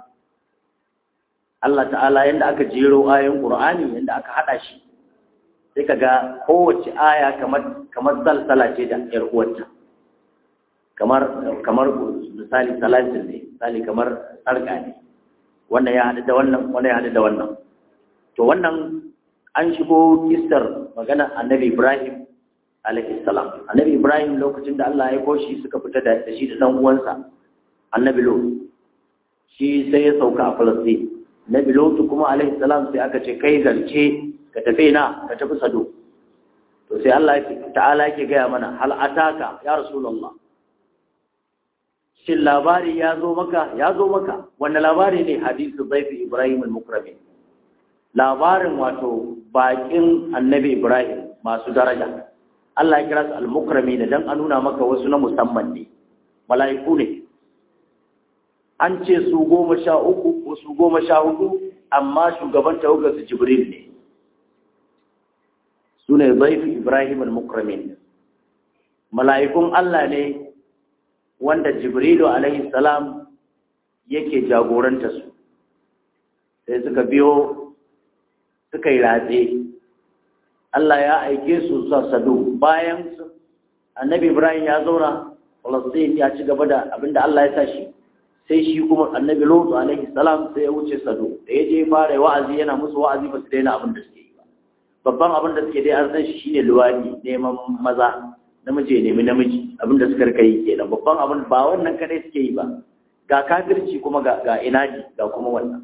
Allah ta'ala yadda aka jero ayoyin Qur'ani yadda aka hada shi sai ka ga kowace aya kamar kamar salsala ce da yar uwarta kamar kamar misali salatin ne misali kamar sarka ne wannan ya hada da wannan wannan ya hada da wannan to wannan an shigo kistar magana annabi Ibrahim alaihi salam annabi Ibrahim lokacin da Allah ya koshi suka fita da shi da dan uwansa annabi Lut shi sai ya sauka a Falastin Nabi Lutu kuma alaihi salam sai aka ce kai zance ka tafi na ka tafi sado to sai Allah ta'ala yake gaya mana hal ataka ya rasulullah shin labari ya zo maka ya zo maka wannan labari ne hadisu zaifi Ibrahim al-mukrami labarin wato bakin annabi Ibrahim masu daraja Allah ya kira su al-mukrami da dan a nuna maka wasu na musamman ne mala'iku ne an ce su goma sha uku ko su goma sha hudu amma shugaban tawagar su jibril ne su ne zaifi ibrahim al-mukramin mala'ikun allah ne wanda jibrilu alaihi salam yake jagoranta su sai suka biyo suka yi ratse allah ya aike su sa sadu bayan annabi ibrahim ya zauna falastin ya ci gaba da abinda allah ya sa shi sai shi kuma annabi lutu alaihi salam sai ya wuce sado da ya je fara wa'azi yana musu wa'azi ba su daina abin da suke yi ba babban abin da suke dai an san shi shine luwadi neman maza namiji nemi namiji abin da suka rika yi kenan babban abin ba wannan kadai suke yi ba ga kafirci kuma ga ga inadi ga kuma wannan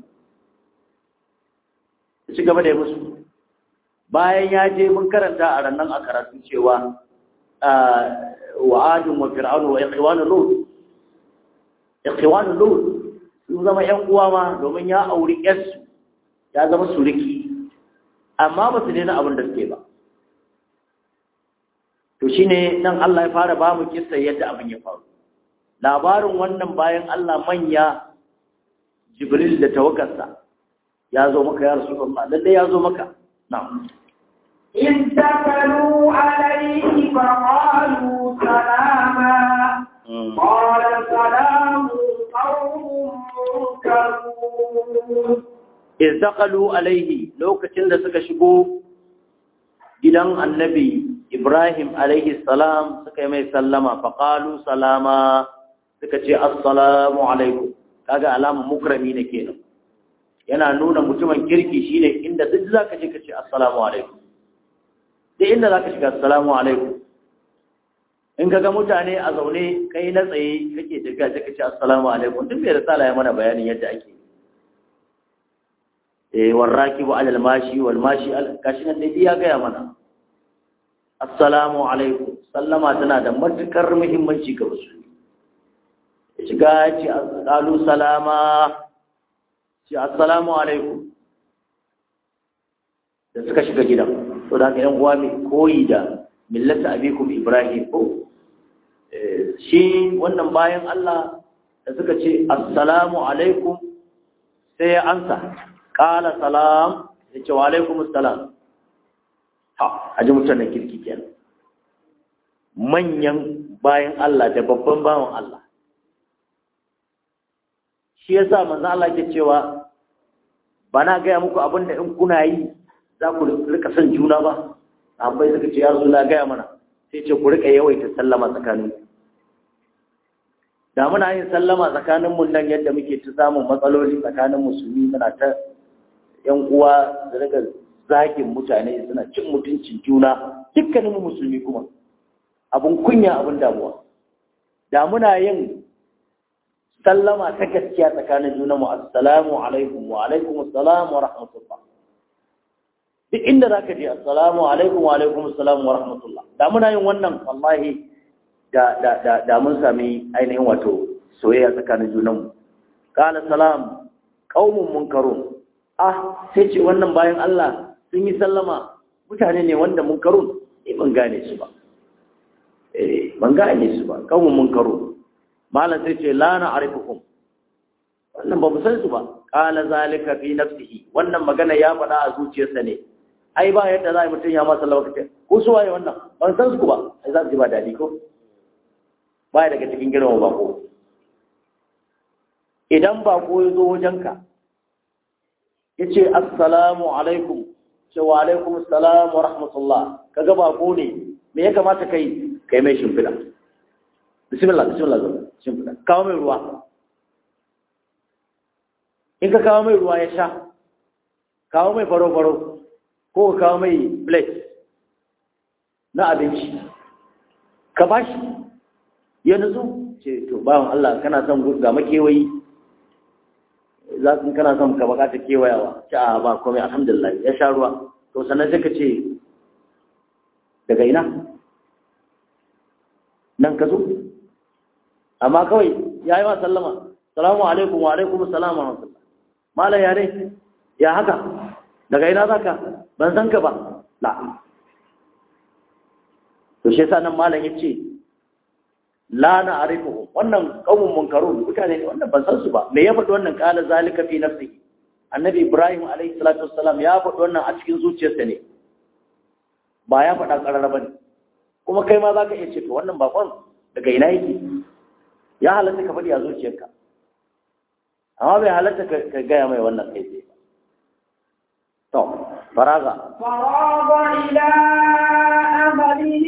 ci gaba da musu bayan ya je mun karanta a rannan a karatu cewa wa'adun wa fir'aunu wa ikhwanu lut ikhwanul lut sun zama ƴan uwa ma domin ya auri ƴarsu ya zama suriki amma ba su daina abin da suke ba to shine nan Allah ya fara ba mu kissa yadda abin ya faru labarin wannan bayan Allah manya Jibril da tawakarsa ya zo maka ya Rasulullah lalle ya zo maka na'am إذ دخلوا عليه فقالوا سلاما قال سلام قوم منكرون izdaqalu alaihi lokacin da suka shigo gidan annabi Ibrahim alaihi salam suka yi mai sallama faqalu salama suka ce assalamu alaikum kaga alamun mukrami ne kenan yana nuna mutumin kirki shine inda duk zaka je ka ce assalamu alaikum duk inda zaka shiga assalamu alaikum in ka ga mutane a zaune kai na tsaye kake tafiya sai ka ce assalamu alaikum duk bai risala ya mana bayanin yadda ake eh warrakibu alal mashi wal mashi al kashi nan dai ya gaya mana assalamu alaikum sallama tana da matukar muhimmanci ga musulmi shiga ce qalu salama ce assalamu alaikum da suka shiga gidan to da haka yan uwa mai koyi da millata abikum ibrahim ko shi wannan bayan Allah da suka ce assalamu alaikum sai ya ansa qala salam ya ce wa alaikum assalam ha a ji mutanen kirki kenan manyan bayan Allah da babban bawan Allah shi yasa manzo Allah ke cewa ba na gaya muku abin da in kuna yi za ku rika son juna ba sahabbai suka ce ya zo na gaya mana sai ce ku rika yawaita sallama tsakanin da muna yin sallama tsakanin mu nan yadda muke ta samun matsaloli tsakanin musulmi muna ta yan uwa da rika zagin mutane suna cin mutuncin juna dukkanin mu musulmi kuma abun kunya abun damuwa da muna yin sallama ta gaskiya tsakanin juna mu assalamu alaikum wa alaikum assalam wa rahmatullah duk inda zaka je assalamu alaikum wa alaikum assalam wa rahmatullah da muna yin wannan wallahi da da da da mun sami ainihin wato soyayya tsakanin junan mu qala salam qaumun munkarun ah sai ce wannan bayan Allah sun yi sallama mutane ne wanda munkarun eh ban gane su ba eh ban gane su ba qaumun munkarun malam sai ce la na arifukum wannan ba mu san su ba qala zalika fi nafsihi wannan magana ya faɗa a zuciyarsa ne ai ba yadda za a mutum ya masa lawakace ko su waye wannan ban san su ba ai za su ji ba dadi ko baya daga cikin girma bako idan bako ya zo wajenka ya ce assalamu alaikum ce wa alaikum assalam wa rahmatullah kaga bako ne me ya kamata kai kai mai shimfiɗa bismillah bismillah zo shimfiɗa kawo mai ruwa in ka kawo mai ruwa ya sha kawo mai faro-faro ko ka kawo mai plate na abinci ka ba shi ya nutsu ce to bawan Allah kana son ga makewayi za ka kana son ka bakata kewayawa ce a ba komai alhamdulillah ya sha ruwa to sannan sai ka ce daga ina nan ka zo amma kawai ya yi ma sallama salamu alaikum wa alaikum salam wa rahmatullah malam ya ne ya haka daga ina zaka ban san ka ba la to shi yasa nan malam yace la na arifuhum wannan qaumun munkarun mutane ne wannan ban san su ba me ya faɗi wannan qala zalika fi nafsihi annabi ibrahim alayhi salatu wassalam ya faɗi wannan a cikin zuciyarsa ne ba ya faɗa ƙarara ba ne kuma kai ma za ka iya ce to wannan bakon daga ina yake ya halatta ka faɗi a zuciyarka amma bai halatta ka gaya mai wannan kai tsaye to faraga فراغ إلى أهله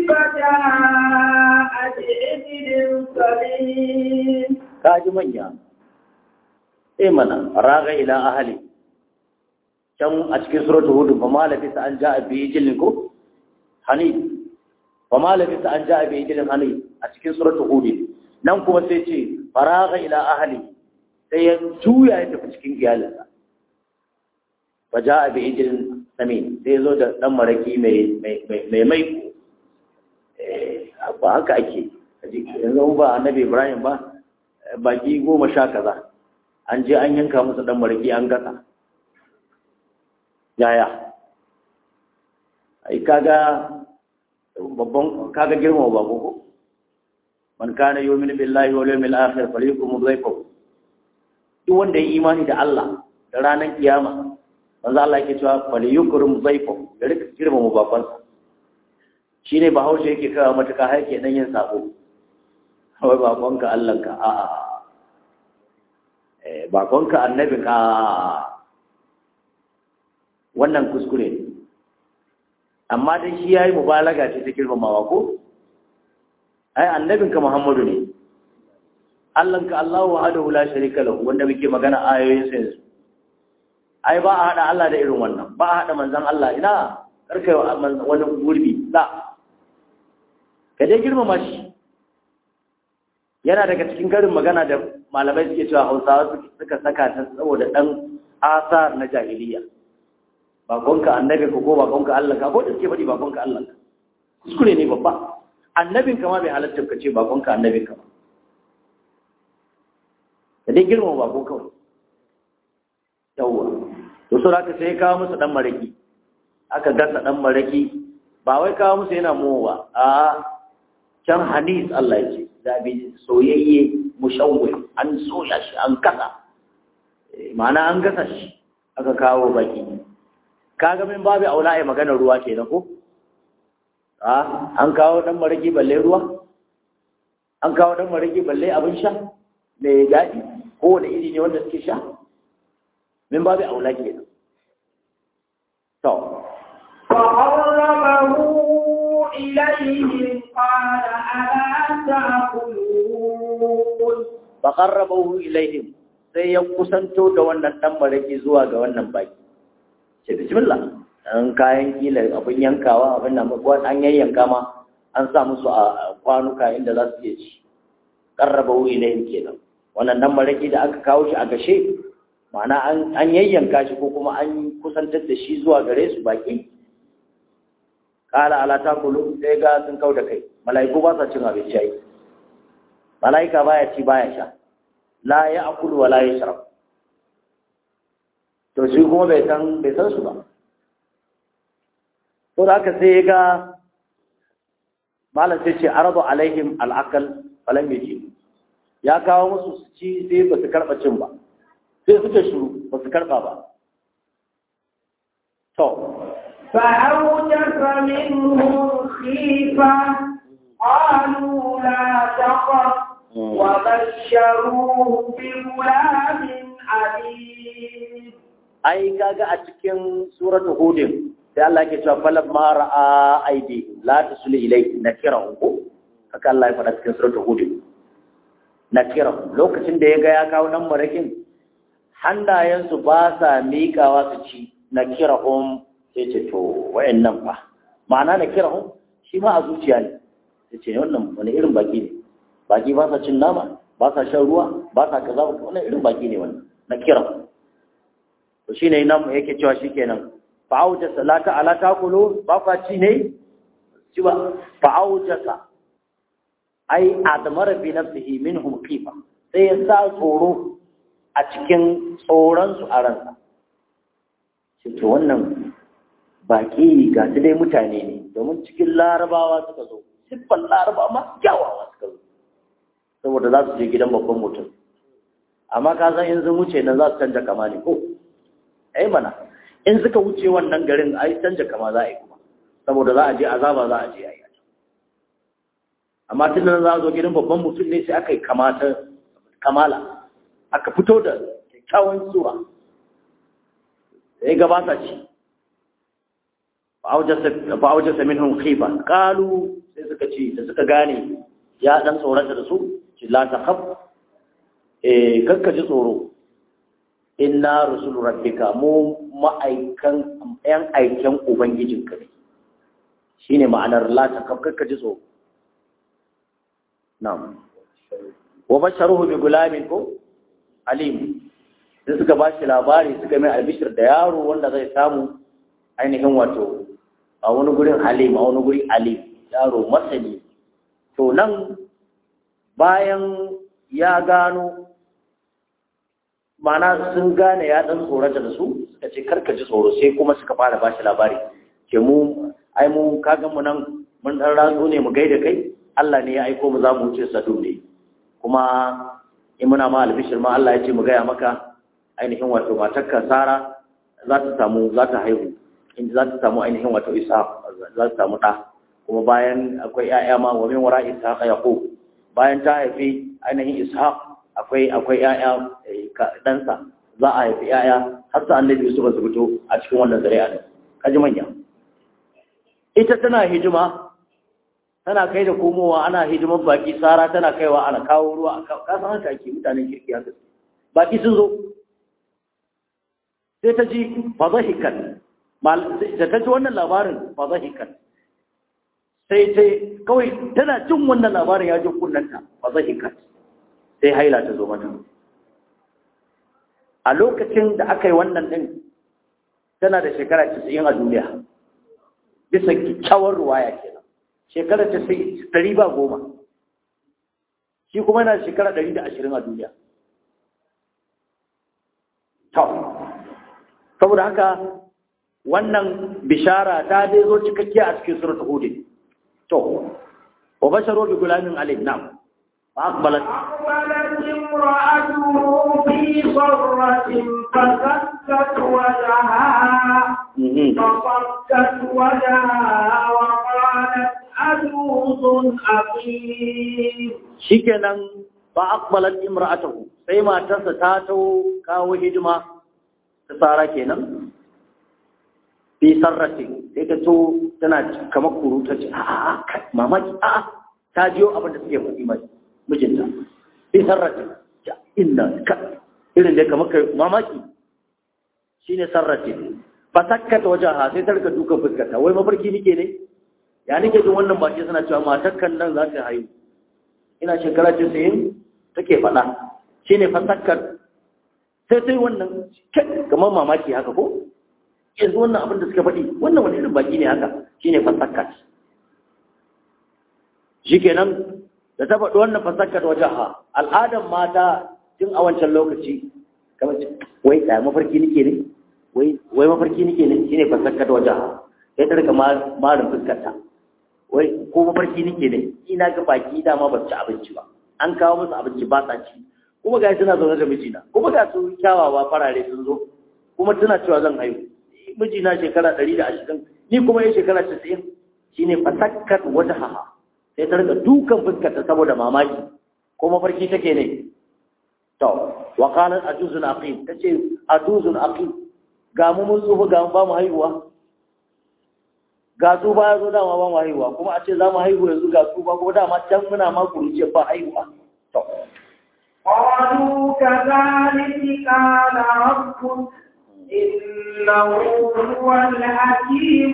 فجاء بعجل سليم ka ji manya eh mana raga ila ahli can a cikin suratul hud fa ma labisa an ja'a bi jilin ko hani fa ma labisa an ja'a bi jilin hani a cikin suratul hud nan kuma sai ce faraga ila ahli sai ya juya ya tafi cikin iyalinsa fa ja'a bi jilin samin sai ya zo da dan maraki mai mai mai mai eh ba haka ake yanzu ba annabi ibrahim ba baki goma sha kaza an je an yanka musu dan maraki an gasa yaya ai kaga babban kaga girma ba ko man kana yu'minu billahi wal yawmil akhir falyukum dhayfahu duk wanda ya imani da Allah da ranar kiyama manzo Allah yake cewa falyukrim dhayfahu ya rika girma mu baban shine bahaushe yake kawo matuka har yake dan yin sabo wai bakonka Allahnka a a eh bakonka annabinka wannan kuskure ne amma dai shi yayi mubalaga ce ta girmamawa ko ai annabinka Muhammadu ne Allahnka Allahu wahdahu la sharika lahu wanda muke magana ayoyin sa yanzu ai ba a hada Allah da irin wannan ba a hada manzon Allah ina karkai wani gurbi la ka dai girmama shi yana daga cikin karin magana da malamai suke cewa hausawa suka saka ta saboda ɗan asar na jahiliya bakonka annabi ko bakonka Allah ka ko da suke faɗi bakonka Allah ka kuskure ne babba annabin ka ma bai halatta ka ce bakonka annabin ka ba ka dai girma bako kawai yawwa to so haka sai kawo musu dan maraki aka gasa dan maraki ba wai kawo musu yana mowa a can hanis Allah ya ce zabi soyayye mushawwi an soya shi an kasa ma'ana an gasa shi aka kawo baki kaga min babu aula ai magana ruwa kenan ko a an kawo dan maraki balle ruwa an kawo dan maraki balle abin sha mai daɗi ko wani iri ne wanda suke sha min babu aula kenan to فقربه إليهم قال ألا تأكلون faqarrabahu ilaihim sai ya kusanto da wannan dan maraki zuwa ga wannan baki ce bismillah an kayan kila abin yankawa abin nan ko an yayyanka ma an sa musu a kwanuka inda za su iya ci qarrabahu ilaihim kenan wannan dan maraki da aka kawo shi a gashe ma'ana an an yayyanka shi ko kuma an kusantar da shi zuwa gare su baki kala ala takulu sai ga sun kau da kai mala'iku ba sa cin abinci ai mala'ika baya ci baya sha la ya akulu wa la ya sharab to shi kuma bai san bai san su ba to da haka sai ya ga malam sai ce aradu alaihim al'aqal falam yaji ya kawo musu su ci sai ba su karba cin ba sai suka shuru ba su karba ba to فأوجس منهم خيفة قالوا لا تخف وبشروه بغلام عليم ai kaga a cikin suratul hudin sai Allah yake cewa falam ma ra'a aidi la tasul ilai nakira ko haka Allah ya faɗa cikin suratul hudin nakira lokacin da ya ga ya kawo nan marakin hannayensu ba sa miƙawa su ci nakira um sai ce to wayannan fa ma'ana nakira um shi ma a zuciya ne sai ce wannan wani irin baki ne baki ba sa cin nama ba sa shan ruwa ba sa kaza wannan irin baki ne wannan nakira to shine nan yake cewa shikenan fa'auja salata ala taqulu ba kwa ci ne ci ba fa'auja sa ai admara bi nafsihi minhum khifa sai ya sa tsoro a cikin tsoron su a ransa shi to wannan baki ga su dai mutane ne domin cikin larabawa suka zo siffan larabawa masu kyawawa suka zo saboda za su je gidan babban mutum amma ka san in sun wuce nan za su canja kama ne ko ai mana in suka wuce wannan garin ai canja kama za a yi kuma saboda za a je azaba za a je a yi amma tun nan za a zo gidan babban mutum ne sai aka yi kamata kamala aka fito da kyakkyawan tsura sai gabata ce fa'aujasa minhum khifa qalu sai suka ce da suka gane ya dan tsorata da su ci la takhaf eh kakka ji tsoro inna rusulu rabbika mu ma'aikan yan aiken ubangijinka ne shine ma'anar la takhaf kakka ji tsoro na'am wa basharuhu bi gulamin ko alim sai suka ba shi labari suka mai albishir da yaro wanda zai samu ainihin wato a wani gurin halim a wani guri alim yaro masani to nan bayan ya gano mana sun gane ya dan tsorata da su suka ce karka ji tsoro sai kuma suka fara ba shi labari ke mu ai mu kagan mu nan mun dan ratso ne mu gaida kai Allah ne ya aiko mu za mu wuce sadu ne kuma in muna ma albishir ma Allah ya ce mu gaya maka ainihin wato matarka Sara za ta samu za ta haihu in za ta samu ainihin wato Isa za ta samu ɗa kuma bayan akwai ƴaƴa ma wa min wara Ishaq Yaqub bayan ta haifi ainihin Ishaq akwai akwai ƴaƴa ɗansa za a haifi ƴaƴa har sa annabi Yusuf su fito a cikin wannan zuri'a ne kaji manya ita tana hijima tana kai da komowa ana hidimar baki Sara tana kaiwa ana kawo ruwa ka san haka ake mutanen kirki haka baki sun zo sai ta ji fadahikan da ta ji wannan labarin fadahikan sai ta kawai tana jin wannan labarin ya ji kunnanta fadahikan sai haila ta zo mata a lokacin da aka yi wannan din tana da shekara 90 a duniya bisa kyakkyawar ruwaya kenan shekara 90 ba goma shi kuma yana shekara 120 a duniya saboda haka wannan bishara ta dai zo cikakkiya a cikin surat hud to wa basharu bi gulamin alim nam فأقبلت أقبلت امرأته في صرة فسكت وجهها مهم. فصكت وجهها وقالت عجوز أقيم shikenan fa aqbalat imra'atuhu sai matarsa ta tawo kawo hidima ta tsara kenan fi sarrati sai ta to tana kamar kuru ta ce a'a kai, mamaki a'a ta jiyo abin da suke faɗi mai mijinta fi sarrati ja inna ka irin da kamar kai mamaki shine sarrati fa sakkata wajaha sai ta rika dukan fuskarta wai mafarki nike ne ya nake jin wannan baki suna cewa matakkan nan za ta haihu ina shekara casa'in take faɗa shi ne fasakkar sai sai wannan kamar mamaki haka ko yanzu wannan abin da suka faɗi wannan wani irin baki ne haka shi ne fasakkar shi kenan da ta faɗi wannan fasakkar wajen ha al'adar mata tun a wancan lokaci kamar ce, wai ɗaya mafarki nike ne wai mafarki nike ne shi ne fasakkar wajen ha sai ta rika marin fuskarta wai ko mafarki nake ne ina ga baki dama ba su ci abinci ba an kawo musu abinci ba sa ci kuma ga suna zaune da mijina kuma ga su kyawawa farare sun zo kuma tana cewa zan haihu mijina shekara ɗari da ashirin ni kuma yin shekara casa'in shine fasakkat wata haha sai ta rika dukan fuskarta saboda mamaki ko mafarki take ne to wa qalat ajuzun aqim tace ajuzun aqim ga mu mun tsufa ga mu ba mu haihuwa ga su ba ya zo dama ba mu haihuwa kuma a ce za mu haihu yanzu ga su ba ko dama can muna ma kuruce ba haihuwa to قالوا كذلك قال ربك إنه هو الحكيم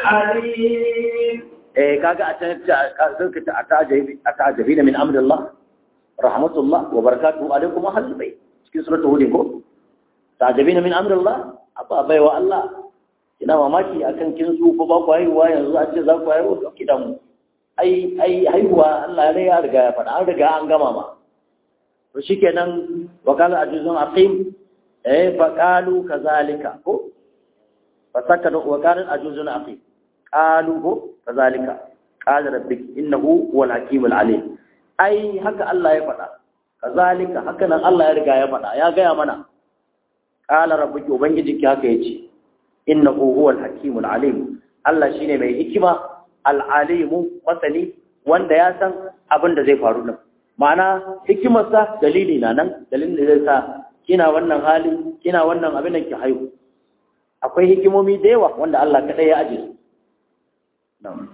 العليم eh kaga a can zaka ta atajabi atajabi min amrillah rahmatullah wa barakatuhu alaikum ahlul bayt cikin suratul hud ko tajabina min amrillah abba baiwa Allah ina mamaki akan kin su ko ba ku haihuwa yanzu a ce za ku haihu to ki damu ai ai haihuwa Allah ne ya riga ya faɗa an riga an gama ma to shikenan wa qala ajuzun aqim eh fa qalu kazalika ko fa sakata wa qala ajuzun aqim qalu ko kazalika qala rabbik innahu huwal hakimul alim ai haka Allah ya faɗa kazalika haka nan Allah ya riga ya faɗa ya gaya mana qala rabbuki ubangijinki haka yace innahu huwal hakimul alim Allah shine mai hikima al-alimu masani wanda ya san abin da zai faru nan ma'ana hikimarsa dalili na nan dalilin da zai sa kina wannan hali kina wannan abin da ki haihu akwai hikimomi da yawa wanda Allah kadai ya aje su na'am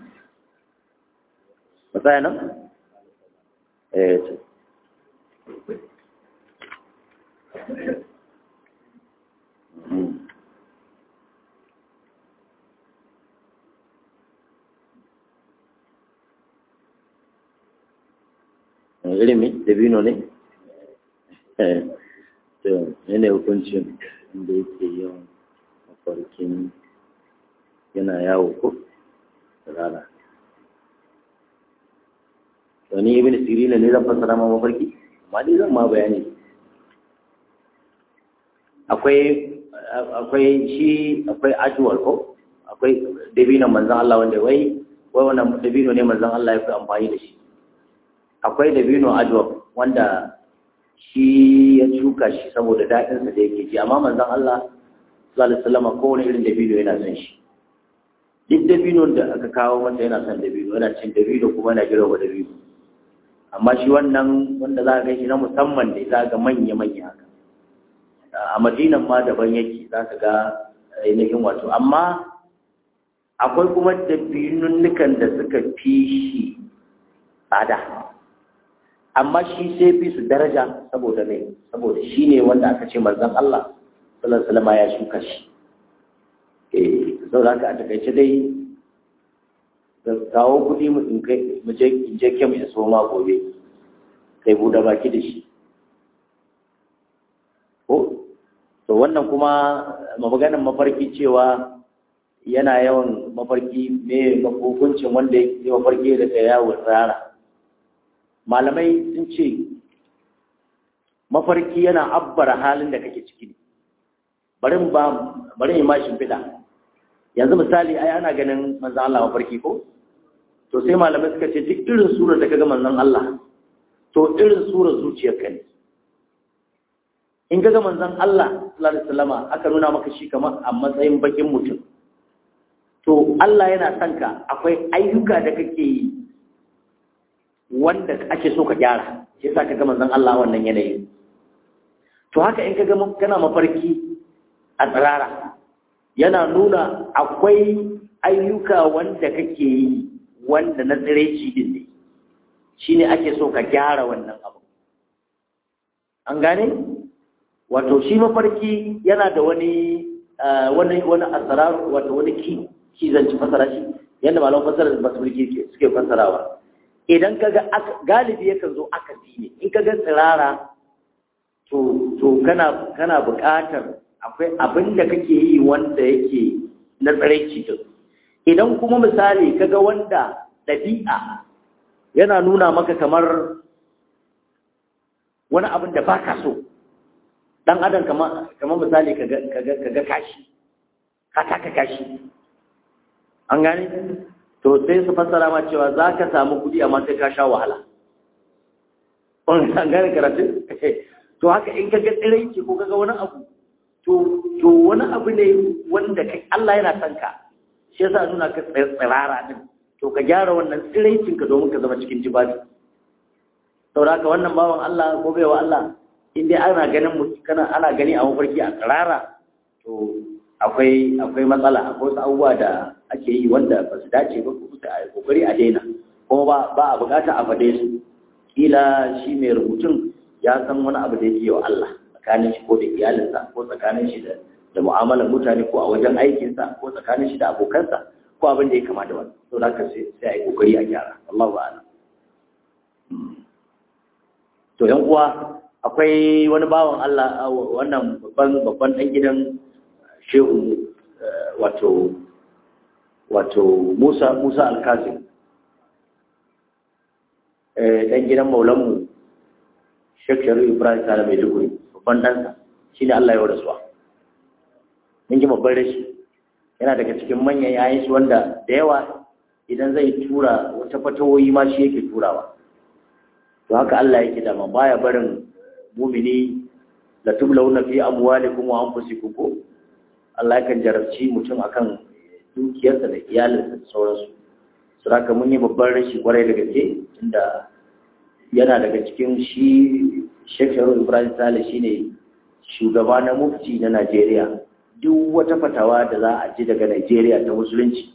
matsaya nan eh to Mm. ilimi dabino ne to yana hukuncin da yake yawan mafarkin yana yawo ko rana to ni ibn sirina ne zan fassara ma mafarki amma dai zan ma bayani akwai akwai shi akwai ajwal ko akwai dabinon manzon Allah wanda wai wai wannan dabino ne manzon Allah ya fi amfani da shi akwai dabino ajwa wanda shi ya shuka shi saboda daɗinsa da yake ji amma manzon Allah sallallahu alaihi wasallam kowane irin dabino yana son shi duk dabino da aka kawo masa yana son dabino yana cin dabino kuma yana girma dabino amma shi wannan wanda za ka ga shi na musamman ne za ka ga manya manya haka a madinan ma daban yake za ka ga ainihin wato amma akwai kuma dabinunnukan da suka fi shi tsada amma shi sai fi su daraja saboda ne saboda shi ne wanda aka ce manzon Allah sallallahu alaihi wasallam ya shuka shi eh saboda haka a takaice dai da kawo kuɗi mu in kai mu je in je kemu in so ma gobe kai buɗe baki da shi ko to wannan kuma maganar mafarki cewa yana yawan mafarki me hukuncin wanda ya mafarki da ta yawo rara malamai sun ce mafarki yana abbara halin da kake ciki bari ba bari yi mashin fida yanzu misali ai ana ganin manzon Allah mafarki ko to sai malamai suka ce duk irin surar da kaga manzon Allah to to irin sura zuciyarka ne in ga manzon Allah sallallahu alaihi wasallama aka nuna maka shi kamar a matsayin bakin mutum to Allah yana son ka akwai ayyuka da kake yi wanda ake so ka gyara shi yasa kaga manzon Allah wannan yanayi to haka in kaga kana mafarki a tsirara yana nuna akwai ayyuka wanda kake yi wanda na tsiraici din ne shine ake so ka gyara wannan abu an gane wato shi mafarki yana da wani wani wani asrar wato wani ki ki zanci fasara shi yanda malaman fasara da basu suke fasarawa idan kaga galibi yakan zo akasi ne in kaga tsirara to to kana kana buƙatar akwai abin da kake yi wanda yake na tsiraici din idan kuma misali kaga wanda ɗabi'a yana nuna maka kamar wani abin da baka so dan adam kamar kamar misali kaga kaga kaga kashi ka taka kashi an gane to sai su fassara ma cewa za ka samu kuɗi amma sai ka sha wahala an gane karatu to haka in kaga tsirai ko kaga wani abu to to wani abu ne wanda kai Allah yana son ka shi yasa nuna ka tsirara din to ka gyara wannan tsiraicin ka domin ka zama cikin jibabi saboda haka wannan bawan Allah ko baiwa Allah in dai ana ganin mu kana ana gani a mafarki a tsirara to akwai akwai matsala akwai wasu abubuwa da ake yi wanda ba su dace ba ko da a kokari a daina kuma ba ba a bukata a fade su kila shi mai rubutun ya san wani abu da yake yi wa Allah tsakanin shi ko da iyalinsa ko tsakanin shi da da mu'amalar mutane ko a wajen aikinsa ko tsakanin shi da abokansa ko abin da ya kama da wani to da ka sai sai a yi kokari a gyara Allahu a'lam to yan uwa akwai wani bawan Allah wannan babban babban dan gidan shehu wato wato Musa Musa Al-Kazim eh dan gidan maulanmu Sheikh Sharu Ibrahim Sala mai duguri babban ɗansa shine Allah ya rasuwa mun ji babban rashi yana daga cikin manyan yayin shi wanda da yawa idan zai tura wata fatawoyi ma shi yake turawa to haka Allah yake da baya barin mumini la tublawna fi amwalikum wa anfusikum ko Allah yakan jarabci mutum akan dukiyarsa da iyalinsa da sauransu su haka mun yi babban rashi kwarai da gaske tunda yana daga cikin shi Sheikh Sharu Ibrahim Sale shine shugaba na mufti na Najeriya duk wata fatawa da za a ji daga Najeriya ta musulunci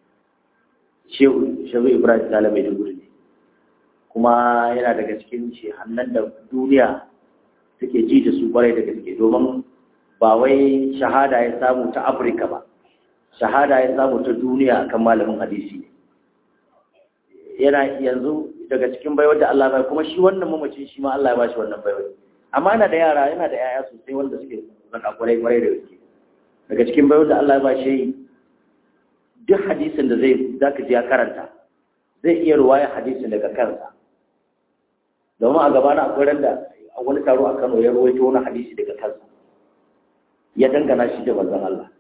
Shehu Sharu Ibrahim Sale mai duguri ne kuma yana daga cikin shehannan da duniya suke ji da su kwarai da gaske domin ba wai shahada ya samu ta Afirka ba shahada ya samu ta duniya akan malamin hadisi ne yana yanzu daga cikin baiwar da Allah bai kuma shi wannan mamacin shi ma Allah ya bashi wannan baiwar amma yana da yara yana da yaya sosai wanda suke zaka kwarai kwarai da gaske daga cikin baiwar da Allah ya bashi duk hadisin da zai zaka ji ya karanta zai iya ruwaya hadisin daga kansa domin a gaba na akwai randa a wani taro a Kano ya ruwaito wani hadisi daga kansa ya dangana shi da manzon Allah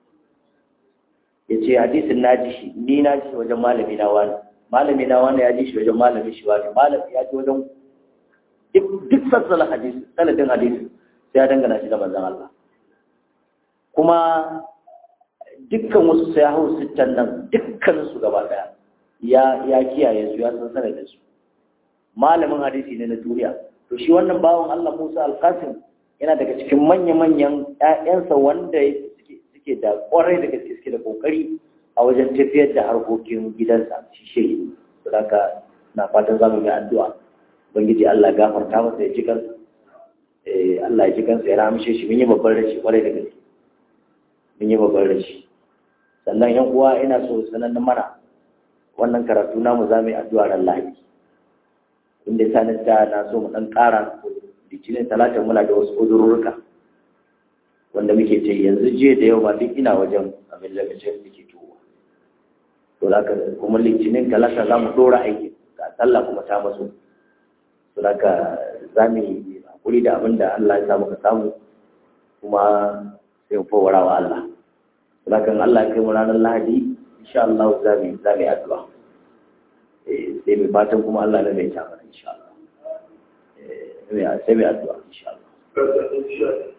ya ce hadisin na ji shi ni na ji wajen malami na wani malami na wani ya ji shi wajen malami shi wani malami ya ji wajen duk sassalar hadisi sanadin hadisi sai ya dangana shi da manzon Allah kuma dukkan wasu sai hau sittan nan dukkan su gaba daya ya ya kiyaye su ya san sanadin su malamin hadisi ne na duniya to shi wannan bawan Allah Musa Al-Qasim yana daga cikin manya-manyan ƴaƴansa wanda suke da kwarai da gaske suke da kokari a wajen tafiyar da harkokin gidansa shi shehi to haka na fatan zamu yi addu'a ubangiji Allah ya gafarta masa ya ji kansa eh Allah ya ji kansa ya ramshe shi mun yi babban rashi kwarai da gaske mun yi babban rashi sannan yan uwa ina so sanan mana wannan karatu namu zamu yi addu'a ran Lahadi inda sanin da na so mu dan ƙara litinin talatin muna da wasu uzurruka wanda muke ce yanzu je da yau ma duk ina wajen abin lokacin da ke tuwo to da kuma litinin talata za mu dora aiki ga sallah kuma ta maso to da ka za mu yi hakuri da abin da Allah ya sa muka samu kuma sai mu fawara wa Allah to da kan Allah ya kai mu ranar Lahadi insha Allah za mu za mu yi addu'a eh sai mu fatan kuma Allah ne mai ta mana insha Allah sai mai addu'a insha Allah